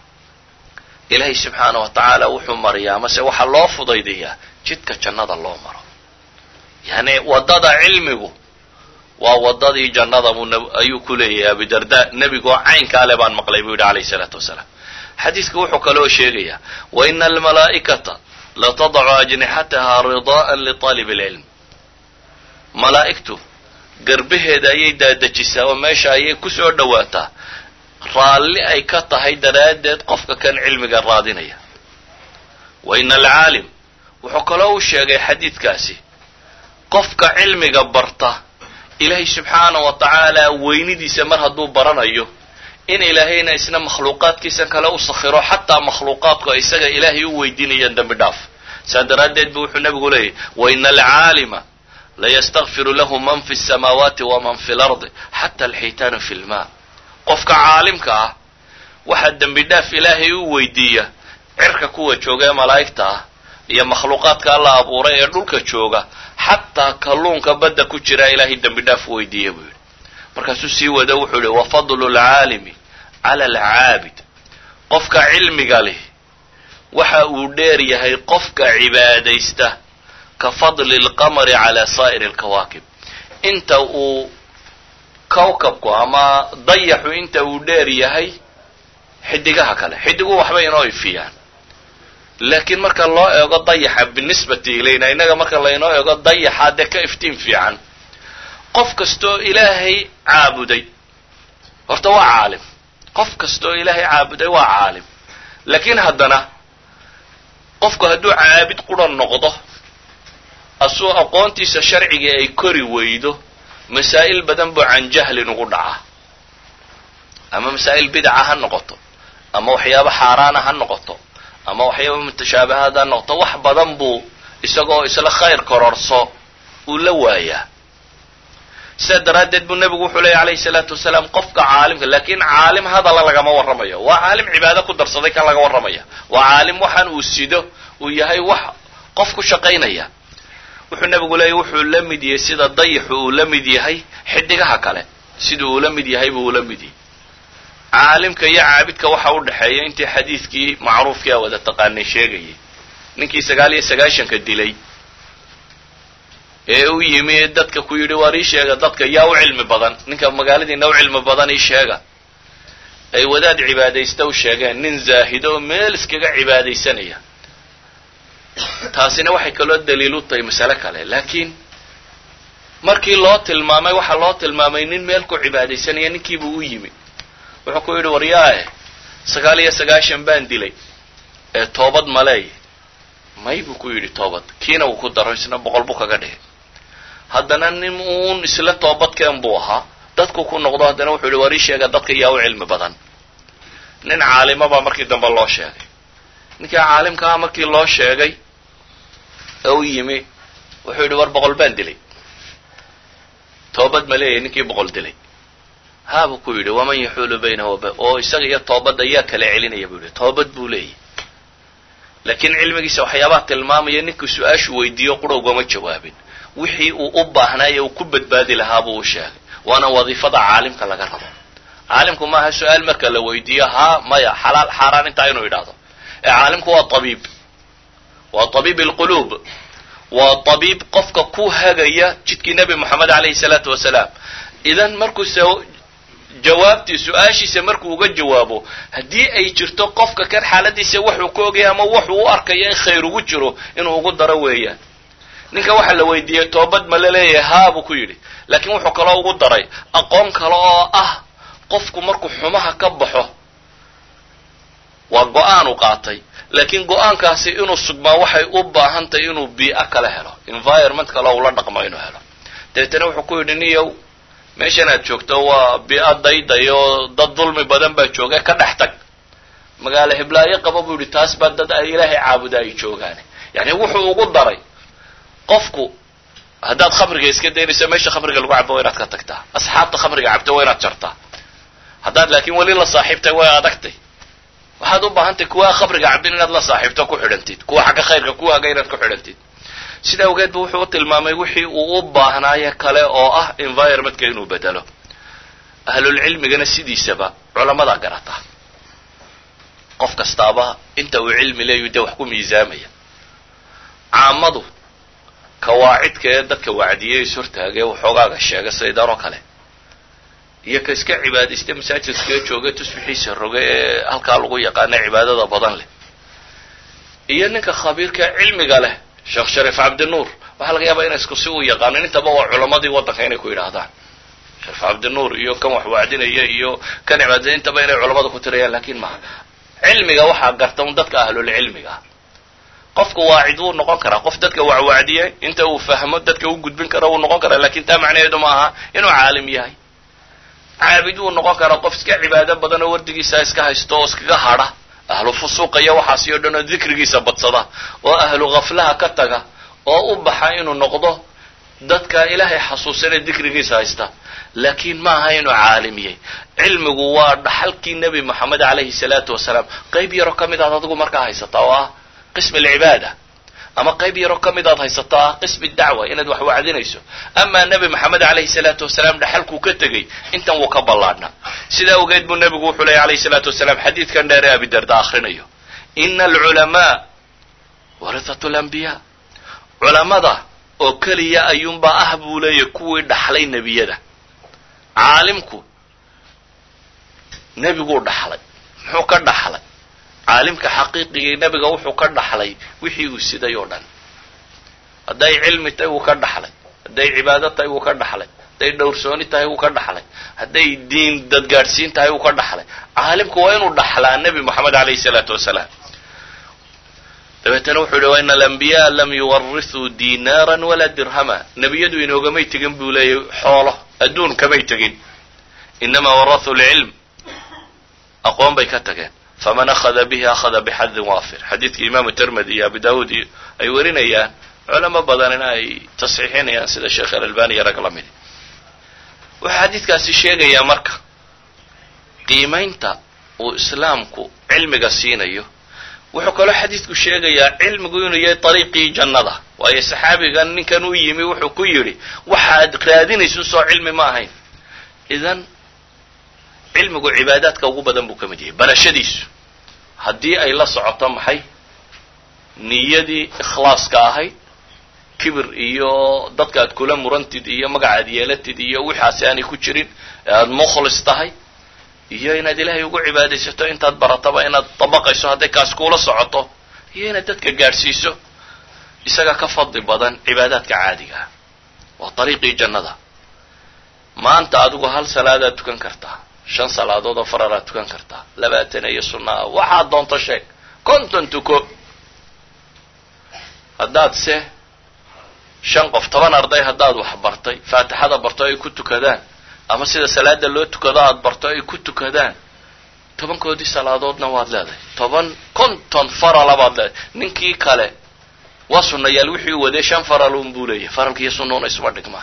ilaahay subxaana wa tacaala wuxuu mariyaa mase waxaa loo fudaydiyaa jidka jannada loo maro yani waddada cilmigu waa waddadii jannada buu ayuu ku leeyahay abudarda nebigoo caynkaa le baan maqlay buu yidhi calayhi salaatu wasalaam xadiidka wuxuu kaloo sheegayaa wa ina almalaa'ikata latadacu ajnixataha ridaa'an liطaalib اlcilm malaa'igtu garbaheeda ayay daadajisaa oo meesha ayay ku soo dhowaataa raalli ay ka tahay daraaddeed qofka kan cilmiga raadinaya wa ina alcaalim wuxuu kaloo u sheegay xadiidkaasi qofka cilmiga barta ilaahay subxaana wa tacaala weynidiisa mar hadduu baranayo in ilaahayna isna makhluuqaadkiisa kale u sakhiro xataa makhluuqaadku isaga ilaahay u weydiinayaan dembi dhaaf saa daraaddeed bu wuxuu nebigu leeyahy wa ina alcaalima layastakfiru lahu man fi الsamaawaati waman fi اlardi xata alxiitaanu fi lma qofka caalimka ah waxaa dembi dhaaf ilaahay u weydiiya cirka kuwa jooga ee malaa'igta ah iyo makhluuqaadka alla abuuray ee dhulka jooga xataa kalluunka badda ku jira ilaahay dembi dhaaf u weydiiya buu yidhi markaasuu sii wada wuxuu yihi wa fadlu lcaalimi cala alcaabid qofka cilmiga leh waxa uu dheer yahay qofka cibaadaysta ka fadli lqamari cala saa'iri alkawaakib inta uu kawkabku ama dayaxu inta uu dheer yahay xidigaha kale xidiguhu waxbay inoo ifiyaan laakiin marka loo eego dayaxa binisbati ilayna innaga marka laynoo eego dayaxa dee ka iftiin fiican qof kastaoo ilaahay caabuday horta waa caalim qof kastaoo ilaahay caabuday waa caalim laakiin haddana qofku hadduu caabid qura noqdo asuu aqoontiisa sharciga ay kori weydo masaa'il badan buu can jahlin ugu dhacaa ama masaa'il bidaca ha noqoto ama waxyaabo xaaraana ha noqoto ama waxyaaba mutashaabihaad ha noqoto wax badan buu isagoo isla khayr kororso uu la waayaa sidaa daraaddeed buu nebigu wuxuu leeyay alayhi salaatu wasalaam qofka caalimka laakiin caalim hadalla lagama warramayo waa caalim cibaado ku darsaday kan laga warramaya waa caalim waxaan uu sido uu yahay wax qof ku shaqaynaya wuxuu nebigu leeyay wuxuu la mid yahay sida dayixu uu la mid yahay xidigaha kale siduu uu la mid yahay buu ula mid yahay caalimka iyo caabidka waxa u dhexeeya intii xadiidkii macruufkii a wada taqaanay sheegayay ninkii sagaal iyo sagaashanka dilay ee u yimi dadka ku yidhi waar ii sheega dadka yaa u cilmi badan ninka magaaladiina u cilmi badan ii sheega ay wadaad cibaadaysta u sheegeen nin zaahido oo meel iskaga cibaadaysanaya taasina waxay kaloo daliil u tahay masale kale laakiin markii loo tilmaamay waxaa loo tilmaamay nin meel ku cibaadaysanaya ninkiibuu u yimi wuxuu ku yidhi waryaae sagaal iyo sagaashan baan dilay ee toobad maleey may buu ku yidhi toobad kiina wuu ku daro isna boqol buu kaga dhigay haddana nin uun isla toobadkeen buu ahaa dadku ku noqdo haddana wuxuu yihi war ii sheega dadka yaa u cilmi badan nin caalima baa markii dambe loo sheegay ninkii caalimkaa markii loo sheegay ee u yimi wuxuu yidhi war boqol baan dilay toobad ma leeyahy ninkii boqol dilay haa buu ku yidhi waman yaxuulu baynahu waba oo isaga iyo toobadda yaa kala celinaya buu yidhi toobad buu leeyahy laakiin cilmigiisa waxyaabaha tilmaamaya ninkuu su-aashu weydiiyo qura ugama jawaabin wixii uu u baahnaaye uu ku badbaadi lahaa buu u sheegay waana wadiifada caalimka laga rabo caalimku maaha su-aal marka la weydiiyo haa maya xalaal xaaraan intaa inuu yidhaahdo ee caalimku waa tabiib waa tabiib alquluub waa tabiib qofka ku hagaya jidkii nebi moxamed alayhi salaatu wasalaam idan markuuse jawaabtii su-aashiisa markuu uga jawaabo haddii ay jirto qofka kan xaaladiisa waxuu ka ogaya ama waxuu u arkayo in khayr ugu jiro inuu ugu daro weeyaan ninka waxaa la weydiiyey toobad ma la leeyahay haa buu ku yidhi laakiin wuxuu kaloo ugu daray aqoon kale oo ah qofku markuu xumaha ka baxo waa go-aan u qaatay laakiin go-aankaasi inuu sugmaa waxay u baahan tahay inuu bii'a kala helo environment kale ula dhaqmo inuu helo dabeetana wuxuu ku yidhi niyow meeshan aad joogto waa bii'a dayday oo dad dulmi badan baa jooga ka dhex tag magaalo hiblaayo qaba buu yidhi taas baa dad ay ilaahay caabuda ay joogaane yani wuxuu ugu daray qofku haddaad khamriga iska daynayso meesha khamriga lagu cabo waa inaad ka tagtaa asxaabta khamriga cabta waa inaad jartaa haddaad laakiin weli la saaxiibtay way adagtay waxaad u baahantahy kuwa khamriga cabdin inaad la saaxiibto ku xidhantid kuwa xagga khayrka kuwa haga inaad ku xidhantid sida awgeed bu wuxuu u tilmaamay wixii uu u baahnaaye kale oo ah environmentka inuu bedelo ahlulcilmigana sidiisaba culammadaa garata qof kastaaba inta uu cilmi leeyu dee wax ku miisaamaya caamadu kawaacidka ee dadka wacdiyey is hortaagee waxoogaaga sheega saydanoo kale iyo ka iska cibaadaysta masaajidkaee jooga tusbixiisa roge ee halkaa lagu yaqaana cibaadada badan leh iyo ninka khabiirka cilmiga leh sheekh shariif cabdinuur waxaa laga yaabaa inay isku si u yaqaanin intaba waa culamadii waddanka inay ku yidhaahdaan shariif cabdinuur iyo kan wax wacdinaya iyo kan cibaadaya intaba inay culamada ku tirayaan laakiin maha cilmiga waxaa garta un dadka ahlulcilmiga qofku waacid wuu noqon karaa qof dadka wacwacdiya inta uu fahmo dadka u gudbin kara wuu noqon karaa lakin taa macnaheedu ma aha inuu caalim yahay caabid wuu noqon karaa qof iska cibaado badan oo wardigiisa iska haysto oo iskaga hadha ahlu fusuuqa iyo waxaasi o dhan oo dikrigiisa badsada oo ahlu khaflaha ka taga oo u baxa inuu noqdo dadka ilaahay xasuusanee dikrigiisa haysta laakiin ma aha inuu caalimiyey cilmigu waa dhaxalkii nebi moxamed calayhi salaatu wasalaam qayb yaroo ka mid aad adigu markaa haysataa oo ah qism alcibaada ama qayb yaroo ka mid aad haysato ah qismi dacwa inaad wax wacdinayso amaa nebi moxamed calayhi salaatu wasalaam dhaxalkuu ka tegey intan wuu ka ballaadhnaa sidaa awgeed buu nebigu wuxuu leeyay alayhi salaatu wasalaam xadiidkan dheer ee abidarda akhrinayo ina alculamaa warithatu lambiyaa culamada oo keliya ayuunbaa ah buu leeyahy kuwii dhaxlay nebiyada caalimku nebiguu dhaxlay muxuu ka dhaxlay caalimka xaqiiqigii nebiga wuxuu ka dhaxlay wixii uu siday oo dhan hadday cilmi tahay wuu ka dhaxlay hadday cibaado tahay wuu ka dhaxlay hadday dhowrsooni tahay wuu ka dhaxlay hadday diin dadgaadhsiin tahay wuu ka dhaxlay caalimku waa inuu dhaxlaa nebi moxamed alayhi salaatu wasalaam dabeetana wuxuu yihi waina alambiyaa lam yuwarithuu dinaaran walaa dirhama nebiyadu inoogamay tegin buu leeyahy xoolo adduun kamay tegin inamaa warathuu lcilm aqoon bay ka tageen faman akhada bihi akhada bixadin waafir xadiidkii imaamu termedi iyo abu daawuud iyo ay warinayaan culamo badanina ay tasxiixinayaan sida sheekh alalbani iyo rag la midi wuxuu xadiidkaasi sheegayaa marka qiimaynta uu islaamku cilmiga siinayo wuxuu kaloo xadiidku sheegayaa cilmigu inuu yahay ariiqii jannada waayo saxaabigan ninkan u yimi wuxuu ku yidhi waxaad raadinayso soo cilmi ma ahayn idan cilmigu cibaadaadka ugu badan buu ka mid yahay barashadiisu haddii ay la socoto maxay niyadii ikhlaaska ahayd kibir iyo dadka aad kula murantid iyo magacaad yeelatid iyo wixaasi aanay ku jirin ee aada mukhlis tahay iyo inaad ilaahay ugu cibaadaysato intaad barataba inaad dabaqayso hadday kaas kuula socoto iyo inaad dadka gaadhsiiso isaga ka fadli badan cibaadaadka caadiga ah waa dariiqii jannada maanta adigu hal salaadaad tukan kartaa shan salaadood oo fararaad tukan kartaa labaatan iyo sunna ah waxaad doonto sheeg konton tuko haddaad se shan qof toban arday haddaad wax bartay faatixada barto ay ku tukadaan ama sida salaada loo tukado aada barto ay ku tukadaan tobankoodii salaadoodna waad leedahay toban konton farala baad leedahay ninkii kale waa sunnayaal wixii u waday shan faral un buu leeyahay faralka iyo sunnuuna isuma dhigmaan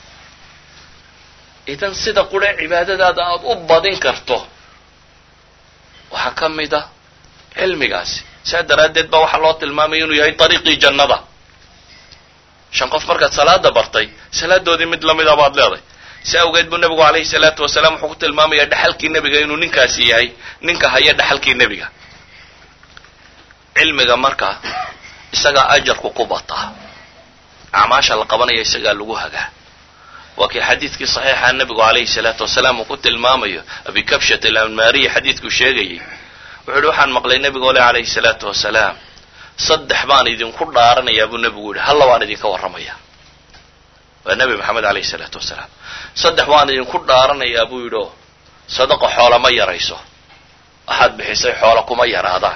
idan sida qure cibaadadaada aada u badin karto waxaa ka mid a cilmigaasi saa daraaddeed baa waxaa loo tilmaamaya inuu yahay dariiqii jannada shan qof markaad salaada bartay salaadoodii mid lamida baad leedahay si awgeed buu nebigu calayhi salaatu wasalaam wuxuu ku tilmaamayaa dhaxalkii nebiga inuu ninkaasi yahay ninka haya dhaxalkii nebiga cilmiga marka isagaa ajarku ku bataa acmaasha la qabanaya isagaa lagu hagaa waa kii xadiidkii saxiixa nebigu calayhi salaatu wasalaam uu ku tilmaamayo abikabshat alanmaariya xadiidkuu sheegayay wuxuu yihi waxaan maqlay nebiga ole calayhi salaatu wasalaam saddex baan idinku dhaaranayaa buu nebigu yihi halla waan idinka warramaya waa nebi maxamed alayhi salaatu wasalaam saddex waan idinku dhaaranayaa buu yidhi oo sadaqa xoola ma yarayso waxaad bixisay xoola kuma yaraadaan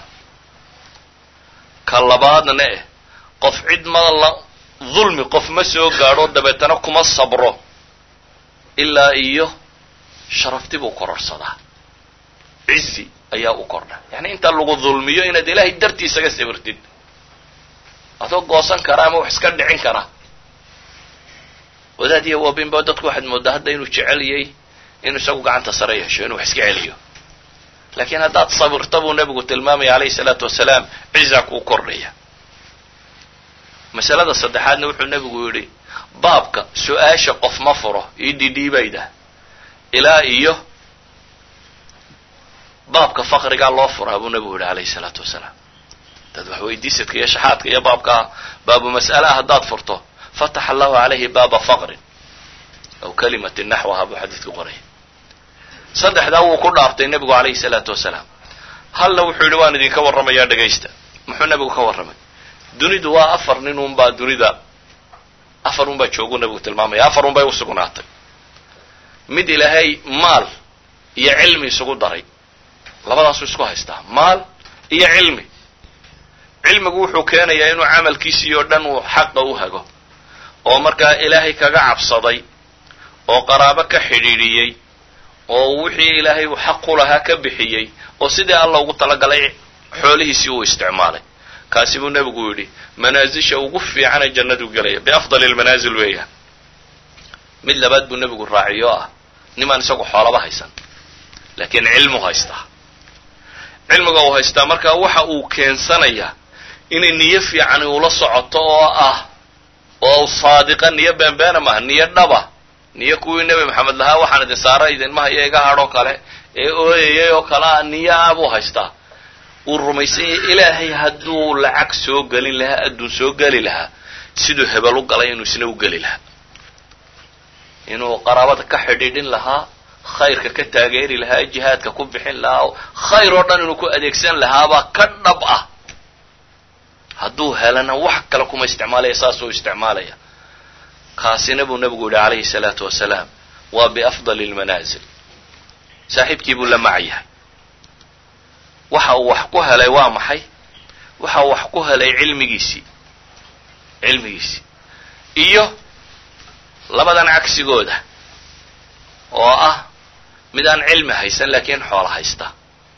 ka labaadna eh qof cid ma la dulmi qof ma soo gaadho dabeetana kuma sabro ilaa iyo sharafti buu kororsadaa cizi ayaa u kordha yani inta lagu dulmiyo inaad ilaahay dartiisaga sabirtid adoo goosan kara ama wax iska dhicin kara wadaad iyo wabinba dadku waxaad moodaa hadda inuu jeceliyey inuu isagu gacanta sare yeesho inuu wax iska celiyo laakiin haddaad sabirta buu nebigu tilmaamaya alayhi salaatu wasalaam ciza kuu kordhaya masalada saddexaadna wuxuu nebigu yidhi baabka su-aasha qof ma furo io dhidhiibayda ilaa iyo baabka faqrigaa loo furaa buu nebigu yidhi alayhi salaatu wasalaam dad wax weydiisadka iyo shaxaadka iyo baabkaa baabu mas'alaha haddaad furto fataxa allahu calayhi baaba faqrin aw kalimatin naxwaha buu xadiidku qoraya saddexdaa wuu ku dhaartay nebigu calayhi salaatu wasalaam halla wuxuu yidhi waan idinka warramayaa dhegaysta muxuu nebigu ka warramay dunidu waa afar nin unbaa dunida afar unbaa jooguu nebigu tilmaamaya afar unbay u sugnaatay mid ilaahay maal iyo cilmi isugu daray labadaasuu isku haystaa maal iyo cilmi cilmigu wuxuu keenayaa inuu camalkiisii oo dhan uu xaqa u hago oo markaa ilaahay kaga cabsaday oo qaraabo ka xidhiidhiyey oo wixii ilaahay uu xaq ku lahaa ka bixiyey oo sidii alla ugu talagalay xoolihiisii uu isticmaalay kaasi buu nebigu yidhi manaasisha ugu fiicana jannadu gelaya biafdali lmanaasil weeyaan mid labaad buu nebigu raaciyo ah nimaan isagu xoolaba haysan laakiin cilmu haystaa cilmiga uu haystaa marka waxa uu keensanayaa inay niyo fiican ula socoto oo ah oo saadiqa niyo beenbeena maaha niyo dhaba niyo kuwii nebi maxamed lahaa waxaan idin saara idinmaha iyo iga hadhoo kale ee ooyayay oo kale ah niyo ah buu haystaa uu rumaysan yahay ilaahay hadduu lacag soo gelin lahaa adduun soo geli lahaa siduu hebel u galay inuu isna u geli lahaa inuu qaraabada ka xidhiidhin lahaa khayrka ka taageeri lahaa jihaadka ku bixin lahaa khayr oo dhan inuu ku adeegsan lahaabaa ka dhab ah hadduu helana wax kale kuma isticmaalaya saasuu isticmaalaya kaasina buu nebigu yihi calayhi salaatu wasalaam waa biafdali lmanaasil saaxiibkii buu la mac yahay waxa uu wax ku helay waa maxay waxa uu wax ku helay cilmigiisii cilmigiisii iyo labadan cagsigooda oo ah mid aan cilmi haysan laakiin xoolo haysta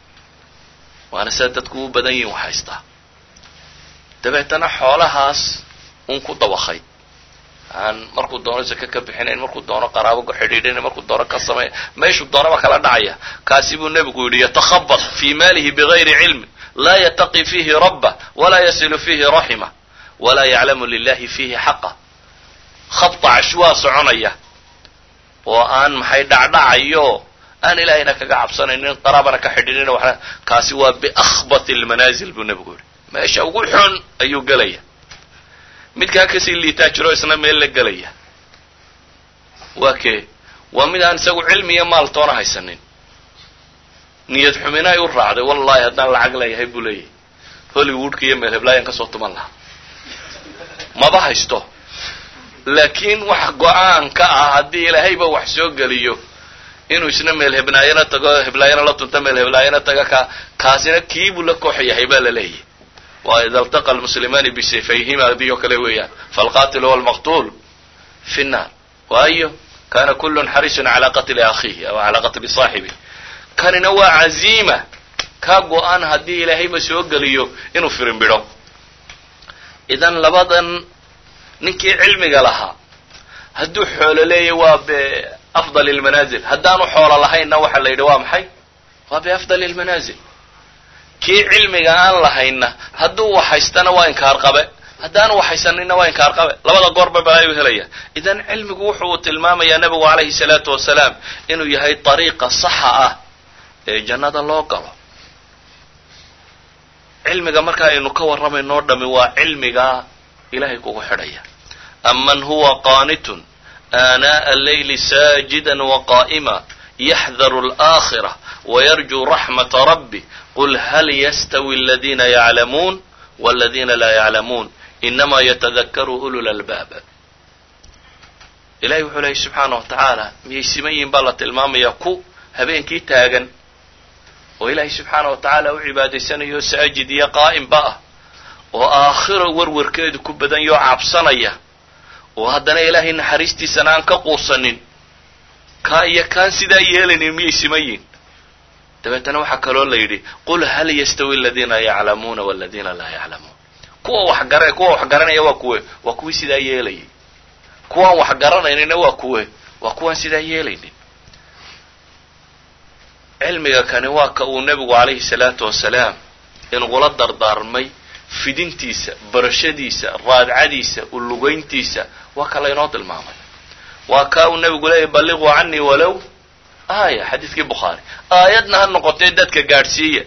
waana sida dadku u badan yihin wax haystaa dabeetana xoolahaas un ku dabakay aan markuu doono sake ka bixinayn markuu doono qaraabo ku xidhiidhinayn markuu doono ka samay meeshuu doonaba kala dhacaya kaasi buu nebigu yidhi yatakhabad fii maalihi bigayri cilmi laa yataqi fiihi rabba walaa yasilu fiihi raxima walaa yaclamu lilahi fiihi xaqa khabta cashwaa soconaya oo aan maxay dhacdhacayo aan ilaahayna kaga cabsanaynin qaraabana ka xidhiidhina waxna kaasi waa biakhbati lmanaazil buu nebigu yidhi meesha ugu xun ayuu gelaya midkaa kasii liitaa jiro isna meel la gelaya waa kee waa mid aan isagu cilmi iyo maal toona haysanin niyad xumina ay u raacday wallahi haddaan lacag leeyahay buu leeyahay hollywoodka iyo meel heblaayan kasoo tuman lahaa maba haysto laakiin wax go-aan ka ah haddii ilaahayba wax soo geliyo inuu isna meel hebnaayana tago heblaayana la tunta meel heblaayana taga ka kaasina kiibuu la koox yahay baa la leeyahay waa ida altaqa almuslimaani bisayfayhima adii oo kale weeyaan falqatilu walmaqtuul fi nnaar waayo kana kullun xarisun calaa qatli akhiihi aw calaa qatli saaxibi kanina waa caziima ka go-an haddii ilaahayba soo geliyo inuu firinbidho idan labadan ninkii cilmiga lahaa hadduu xoolo leeyahy waa biafdali lmanaazil haddaanu xoolo lahaynna waxa la yidhi waa maxay waa biafdali lmanaazil kii cilmiga aan lahayna hadduu wax haystana waa inkaar qabe haddaanu wax haysanina waa inkaar qabe labada goorba balaayu helaya idan cilmigu wuxuu tilmaamayaa nebigu calayhi salaatu wasalaam inuu yahay dariiqa saxa ah ee jannada loo galo cilmiga marka aynu ka warramayno o dhami waa cilmigaa ilahay kugu xidhaya aman huwa qaanitun aanaaءa allayli saajida waqaa'ima yaxdaru alaakhira wayarjuu raxmata rabbi qul hal yastawi aladina yaclamuun waladina laa yaclamuun inama yatadakaru ulu lalbaab ilahay wuxuu lehay subxaana wa tacaala miyay siman yihin baa la tilmaamaya ku habeenkii taagan oo ilaahay subxaana wa tacaala u cibaadaysanayo saajid iyo qaa'imba ah oo aakhiro warwarkeedu ku badan yoo cabsanaya oo haddana ilaahay naxariistiisana aan ka quusanin kaa iyo kaan sidaa yeelaynin miyay siman yihin dabeetana waxaa kaloo la yidhi qul hal yastawi aladiina yaclamuuna waladina laa yaclamuun kuwa wax gara kuwa wax garanaya waa kuwe waa kuwii sidaa yeelayay kuwaan wax garanaynina waa kuwe waa kuwaan sidaa yeelaynin cilmiga kani waa ka uu nebigu calayhi salaatu wasalaam inugula dardaarmay fidintiisa barashadiisa raadcadiisa ulugayntiisa waa ka laynoo tilmaamay waa kaa uu nebigu leeyahy balliquu canii walow aaya xadiidkii bukhaari aayadna ha noqotee dadka gaadhsiiya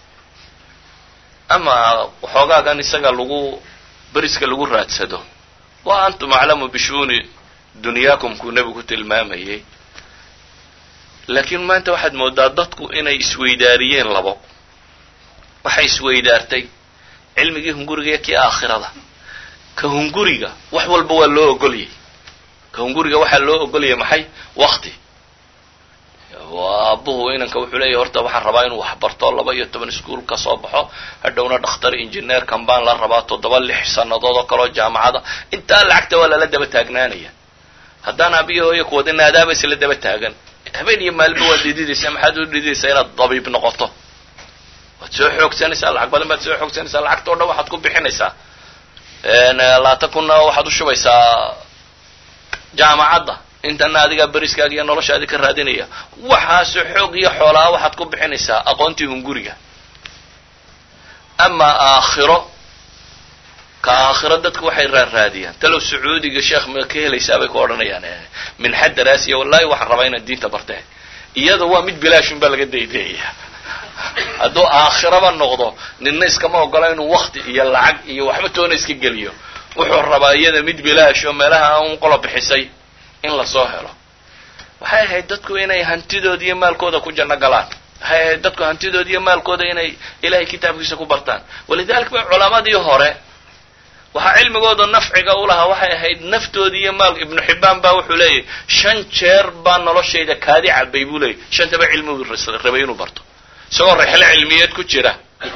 ama waxoogaagan isaga lagu beriska lagu raadsado wa antum aclamu bishuuni dunyaakum kuu nebigu tilmaamayay laakiin maanta waxaad moodaa dadku inay isweydaariyeen labo waxay isweydaartay cilmigii hunguriga iyo kii aakhirada ka hunguriga wax walba waa loo ogolyay ka hunguriga waxaa loo ogolyay maxay wakti aabuhu inanka wuxuu leeyahy horta waxaan rabaa inuu wax barto laba iyo toban iskuol ka soo baxo hadhowna dhakhtar engineerkan baan la rabaa toddoba lix sannadood oo kaleo jaamacada intaa lacagta waa lala daba taagnaanaya haddaan abiyo hooyo kuwada naadaaba isla daba taagan habeen iyo maalba waad dhididaysaa maxaad u dhididaysaa inaad dabiib noqoto waad soo xoogsanaysaa lacag badan baad soo xoogsanaysaa lacagta o dhan waxaad ku bixinaysaa labaatan kunna waxaad u shubaysaa jaamacadda intana adigaa beriskaaga iyo noloshaadi ka raadinaya waxaase xoog iyo xoolaa waxaad ku bixinaysaa aqoontii hunguriga amaa aakhiro ka aakhiro dadku waxay raarraadiyaan talow sacuudiga sheekh ma ka helaysaa bay ku odhanayaan min xaddaraasiya wallahi waxaan rabaa inaad diinta bartee iyada waa mid bilaashun baa laga daydayayaa hadduu aakhiraba noqdo ninna iskama ogola inuu wakti iyo lacag iyo waxba toona iska geliyo wuxuu rabaa iyada mid bilaash oo meelaha un qola bixisay in lasoo helo waxay ahayd dadku inay hantidooda iyo maalkooda ku janno galaan waxay ahayd dadku hantidooda iyo maalkooda inay ilahay kitaabkiisa ku bartaan walidalik ba culamadii hore waxaa cilmigooda nafciga u lahaa waxay ahayd naftoodii iyo maal ibnu xibbaan baa wuxuu leeyahy shan jeer baa noloshayda kaadi cabay buu leeyay shantaba cilmigu rabay inuu barto isagoo rixlo cilmiyeed ku jira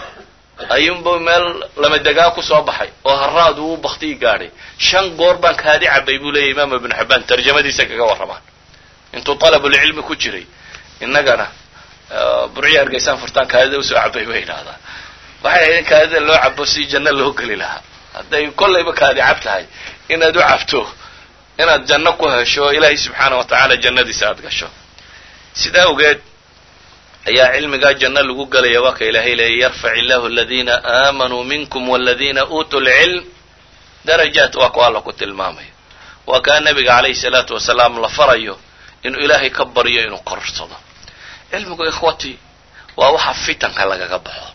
ayuunba meel lamadegaa ku soo baxay oo haraad uu baktigii gaadhay shan goor baan kaadi cabay buu leeyahy imaam ibnu xibbaan tarjamadiisa kaga warramaan intuu talabulcilmi ku jiray innagana burciya hargeysaan furtaan kaadida usoo cabay bay idhahdaa waxay ahayd in kaadida loo cabo si janno loo geli lahaa hadday kollayba kaadi cab tahay inaad u cabto inaad janno ku hesho ilaahay subxaana wa tacaala jannadiisa aad gasho sidaa awgeed ayaa cilmigaa janno lagu gelaya waa ka ilaahay leeyay yarfac illahu aladiina aamanuu minkum waladiina uutuu lcilm darajaat waa ku alla ku tilmaamayo waa kaa nebiga calayhi salaatu wasalaam la farayo inuu ilaahay ka baryo inuu korsado cilmigu ikhwati waa waxa fitanka lagaga baxo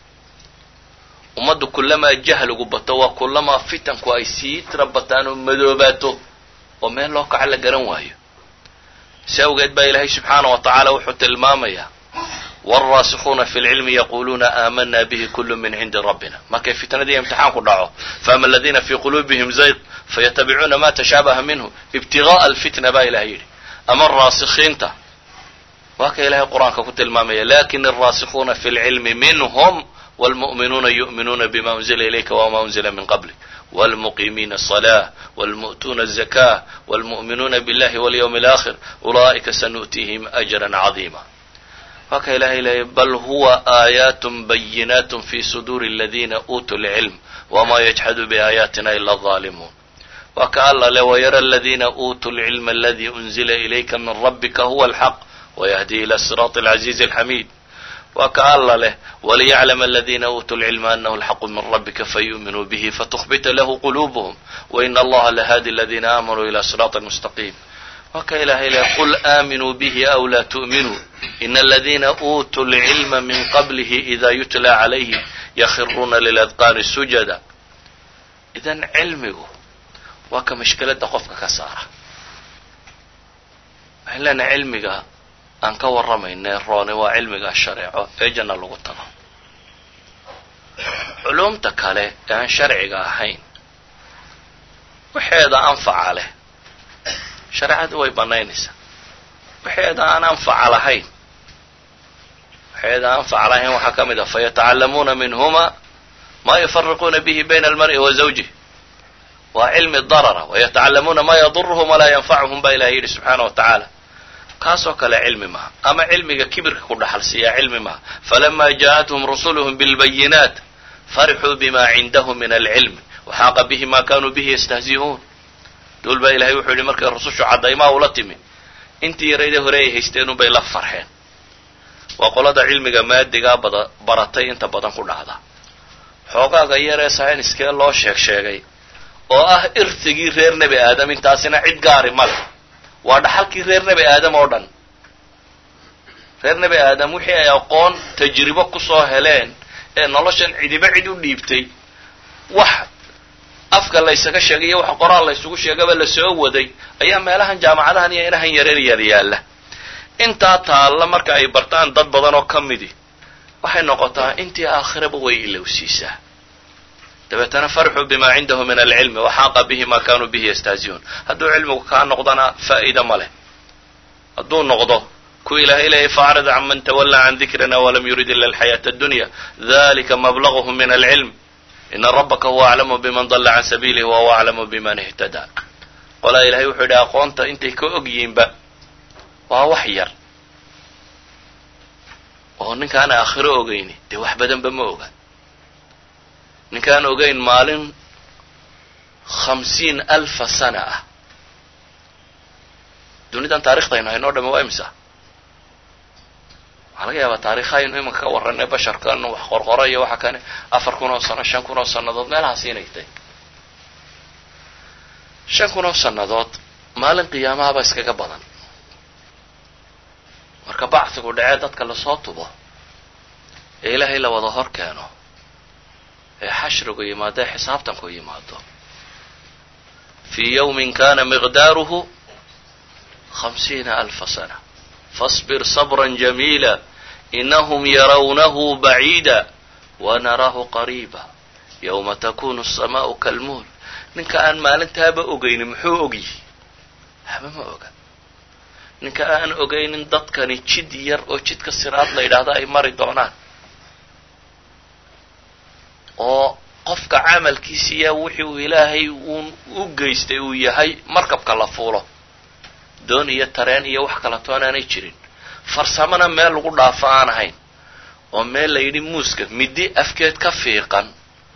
ummaddu kullamaa jahligu bato waa kullamaa fitanku ay sii tira bataan oo madoobaato oo meel loo kaco la garan waayo si awgeed baa ilaahay subxaana wa tacaala wuxuu tilmaamayaa wاlraasikuuna fi lcilmi yaquluuna aamana bihi kulu min cindi rabbina markay fitnadii imtixaanku dhaco faama aladina fi quluubihim zayq fayatabicuuna ma tashaabaha minhu ibtigaءa alfitna baa ilahay yidhi ama raasikiinta waa ka ilahay qur-aanka ku tilmaamaya lakin alraasikuuna fi lcilmi minhm wاlmuؤminuuna yuؤminuuna bima unzila ilayka wma unzila min qablik wاlmuqimiina الصلاة wاlmu'tuuna الزakاة wاlmuؤminuuna biاllahi wاlyوم الآkhir ula'ika sanu'tiihim أjrا caظima waa ka ilahay leeyay bal huwa aayaat bayinaat fi suduuri اladina uutuu اlcilm wma yجxadu biaayaatina ila الظalimuun waa ka alla le wayara اladina uutuu اlcilma aladi unzila ilayka min rabika huwa اlxaq wayahdi ila siraaط اlcaziizi اlxamiid waa ka alla leh waliyaclam aladina uutuu lcilma anahu alxaqu min rabbika fayu'minuu bihi fatukbita lahu quluubuhum waina allaha lahadi aladina aamanuu ila siraaطi mustaqiim waa ka ilahay leh qul aaminuu bihi aw laa tu'minuu ina aladina uutuu lcilma min qablihi ida yutla calayhim yakhiruuna liladqaani sujada idan cilmigu waa ka mashkiladda qofka ka saara waxaan leenahay cilmiga aan ka warramayne roone waa cilmiga shareeco ee janna lagu tago culumta kale ee aan sharciga ahayn waxeeda anfaca leh shareecadu way bannaynaysaa waxeeda aan anfaca lahayn waxeeda aan anfaca lahayn waxaa ka mid ah fayatacallamuuna minhuma ma yufariquuna bihi bayna almar'i wa zawjih waa cilmi darara wayatacallamuuna ma yaduruhum walaa yanfacuhum baa ilahay yidhi subxaana wa tacaala kaasoo kale cilmi maha ama cilmiga kibirka ku dhaxal siiyaa cilmi maha falama ja'athum rusuluhum bilbayinaat farixuu bima cindahum min alcilmi waxaaqa bihi ma kanuu bihi yastahzi'uun duul baa ilahay wuxuu yidhi markay rusushu caddaymaa ula timi intii yaraydee hore ay haysteen unbay la farxeen waa qolada cilmiga maadigaa bada baratay inta badan ku dhacda xoogaaga yaree sayniskee loo sheeg sheegay oo ah irtigii reer nebi aadam intaasina cid gaari ma leh waa dhaxalkii reer nebi aadam oo dhan reer nebi aadam wixii ay aqoon tajribo kusoo heleen ee noloshan cidiba cid u dhiibtay wax afka laysaga sheegay iyo wax qoraal laysugu sheegaba lasoo waday ayaa meelahan jaamacadahan iyo inahan yareer yar yaalla intaa taalla marka ay bartaan dad badan oo ka midi waxay noqotaa intii aakhiraba way ilowsiisaa dabeetana farxuu bima cindahu min alcilmi waxaaqa bihi ma kanuu bihi yastahzi'uun hadduu cilmigu kaa noqdana faa'iida ma leh hadduu noqdo ku ilaahay leeyay faacrid can man tawallaa can dikrina walam yurid ila alxayaata addunya dalika mablaguhum min alcilm ina rabaka huwa aclamu biman dalla can sabiilihi wa huwa aclamu biman ihtadaa qolaa ilahay wuxuu yidhi aqoonta intay ka og yihiinba waa wax yar oo ninkaana aakhiro ogeyni dee wax badanba ma oga ninkaan ogeyn maalin khamsiin alfa sana ah dunidan taariikhdaynu haynoo dhami waa imisa waxaa laga yaabaa taariikhaynu imanka ka warranay basharkan wax qorqoro iyo waxa kane afar kun oo sano shan kun oo sannadood meelahaas inay tahay shan kun oo sannadood maalin qiyaamahaba iskaga badan marka bacsigu dhacee dadka lasoo tubo ee ilaahay la wada hor keeno ee xashrigu yimaado ee xisaabtanku yimaado fii yawmin kana miqdaaruhu hamsiina alfa sana fasbir sabra jamiila inahum yarawnahu baciida wanaraahu qariiba yowma takunu asamaa'u kalmuul ninka aan maalintaaba ogaynin muxuu ogyihi haba ma oga ninka aan ogaynin dadkani jid yar oo jidka siraad la yidhaahdo ay mari doonaan oo qofka camalkiisiiya wixii uu ilaahay uun u geystay uu yahay markabka la fuulo doon iyo tareen iyo wax kala toonaanay jirin farsamona meel lagu dhaafo aan ahayn oo meel la yidhi muuska middi afkeed ka fiiqan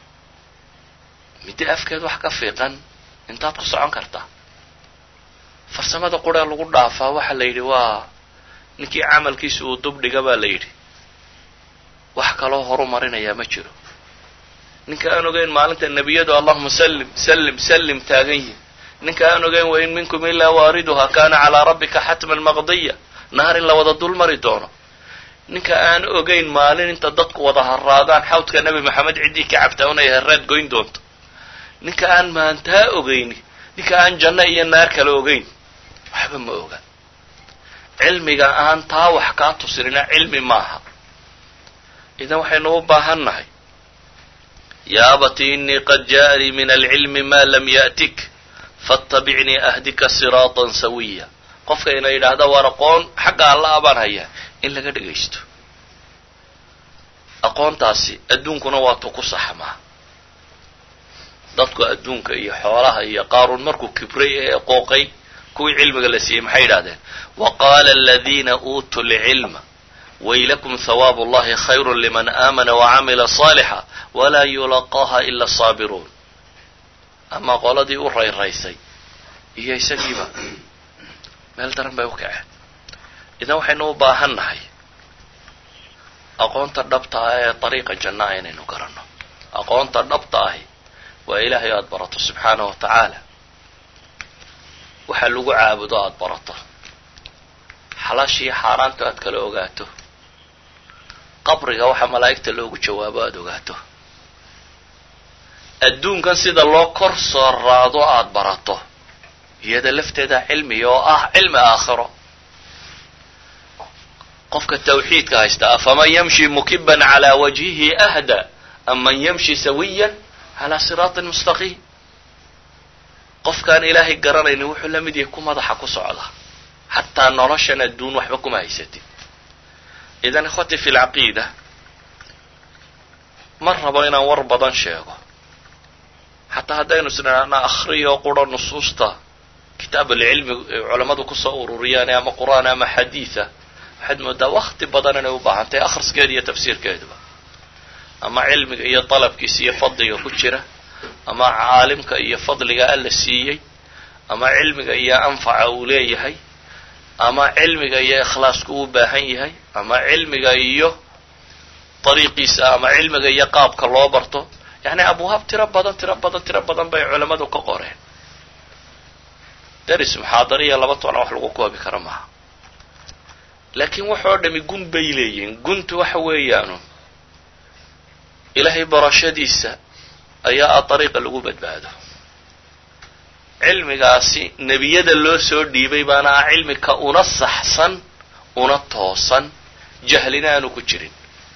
middi afkeed wax ka fiiqan intaad ku socon kartaa farsamada quree lagu dhaafaa waxa la yidhi waa ninkii camalkiisa uu dubdhiga baa la yidhi wax kaloo horu marinayaa ma jiro ninka aan ogeyn maalinta nebiyadu allahuma sallim sallim sallim taagan yihin ninka aan ogeyn wain minkum ilaa waariduha kana calaa rabbika xatman maqdiya naar in la wada dul mari doono ninka aan ogeyn maalin inta dadku wada haraadaan xawdka nebi maxamed ciddii ka cabtaa unay haraad goyn doonto ninka aan maantaa ogeyni ninka aan janno iyo naar kala ogeyn waxba ma oga cilmiga aan taa wax kaa tusinina cilmi maaha idan waxaynu u baahan nahay ya abati inii qad ja'anii min alcilmi ma lam ya'tik faاtabicnii ahdika siraatan sawiya qofka ina yidhaahda waar aqoon xagga alla abaan hayaa in laga dhegaysto aqoontaasi adduunkuna waa tu ku saxmaa dadku adduunka iyo xoolaha iyo qaaruun markuu kibray ee qooqay kuwii cilmiga la siiyey maxay yidhahdeen wa qaala aladiina uutuu lcilma waylakum hawaabu اllahi khayru liman aamana wacamila صaalixa walaa yulaqaaha ila asaabiruun ama qoladii u rayraysay iyo isagiiba meel daran bay u kaceen idan waxaynu u baahan nahay aqoonta dhabta ah ee dariiqa jannaa inaynu garanno aqoonta dhabta ahi waa ilaahay aada barato subxaana wa tacaala waxaa lagu caabudo aada barato xalaashiiyo xaaraantu aad kala ogaato qabriga waxa malaa'igta loogu jawaabo aada ogaato adduunkan sida loo kor soo raado aada barato iyada lafteeda cilmiga oo ah cilmi aakhiro qofka tawxiidka haysta afaman yamshi mukiban calaa wajhihi ahda am man yamshi sawiyan calaa siraatin mustaqiim qofkaan ilaahay garanaynin wuxuu la mid yahay ku madaxa ku socda xataa noloshan adduun waxba kuma haysatid idan ikhwati fi lcaqiida ma rabo inaan war badan sheego xataa haddaynu isnidhaana akhriyo quro nusuusta kitaab alcilmi culammadu kusoo ururiyaan ama qur'aan ama xadiida waxaad moodaa wakti badan inay u baahan tahay akhriskeeda iyo tafsiirkeeduba ama cilmiga iyo dalabkiisa iyo fadliga ku jira ama caalimka iyo fadliga alla siiyey ama cilmiga iyo anfaca uu leeyahay ama cilmiga iyo ikhlaasku uu baahan yahay ama cilmiga iyo dariiqiisa ama cilmiga iyo qaabka loo barto yacni abwaab tiro badan tiro badan tiro badan bay culammadu ka qoreen deris muxaadariya laba toona wax lagu koobi karo maaha laakiin waxoo dhami gun bay leeyihiin guntu waxa weeyaanu ilaahay barashadiisa ayaa a dariiqa lagu badbaado cilmigaasi nebiyada loo soo dhiibay baana ah cilmi ka una saxsan una toosan jahlina aanu ku jirin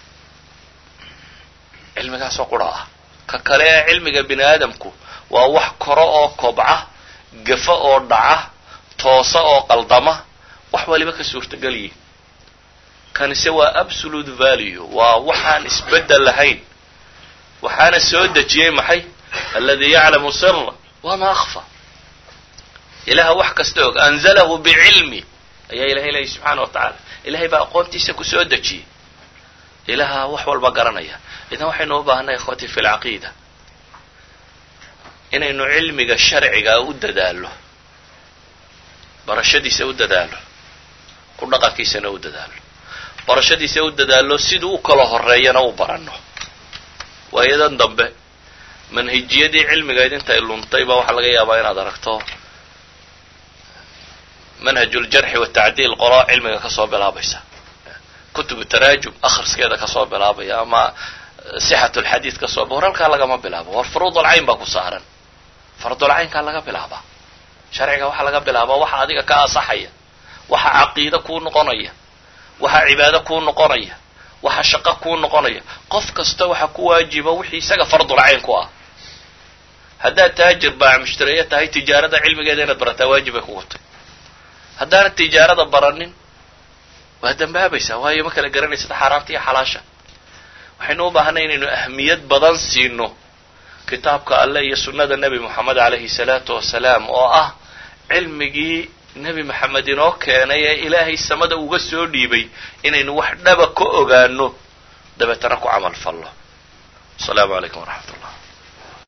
cilmigaasoo qura ah ka kale ee cilmiga bini aadamku waa wax koro oo kobca gafa oo dhaca toosa oo qaldama wax waliba ka suurtagal yihin kanise waa absolute value waa waxaan isbeddel lahayn waxaana soo dejiyey maxay aladi yaclamu sira wama akfa ilaha wax kasta og anzalahu bicilmi ayaa ilahay leeyay subxaana wa tacaala ilahay baa aqoontiisa ku soo dejiyey ilaha wax walba garanaya idan waxaynu u baahanay ikhwati fi lcaqiida inaynu cilmiga sharciga u dadaallo barashadiisa u dadaalo ku dhaqankiisana u dadaalo barashadiisa u dadaalo siduu u kala horeeyana u baranno waayadan dambe manhijiyadii cilmigayd intay luntay baa waxaa laga yaabaa inaad aragto manhajuljarxi watacdiil qolo cilmiga kasoo bilaabaysa kutubu taraajum akhriskeeda kasoo bilaabaya ama sixatulxadiid kasoo war halkaa lagama bilaabo war furuudulcayn baa ku saaran fardulcaynkaa laga bilaabaa sharciga waxaa laga bilaabaa waxa adiga ka asaxaya waxa caqiide kuu noqonaya waxa cibaado kuu noqonaya waxa shaqo kuu noqonaya qof kasta waxa ku waajiba wixii isaga fardulcayn ku ah haddaad taajir baac mushtareeyo tahay tijaarada cilmigeeda inaad barataa waajib bay kugu tahy haddaanad tijaarada baranin waa dambaabaysaa waayo ma kala garanaysad xaaraanta iyo xalaasha waxaynu u baahanay inaynu ahmiyad badan siino kitaabka alleh iyo sunnada nebi moxamed calayhi salaatu wasalaam oo ah cilmigii nebi maxamed inoo keenay ee ilaahay samada uga soo dhiibay inaynu wax dhaba ka ogaano dabeetana ku camal fallo asalaamu calaykum waraxmat ullah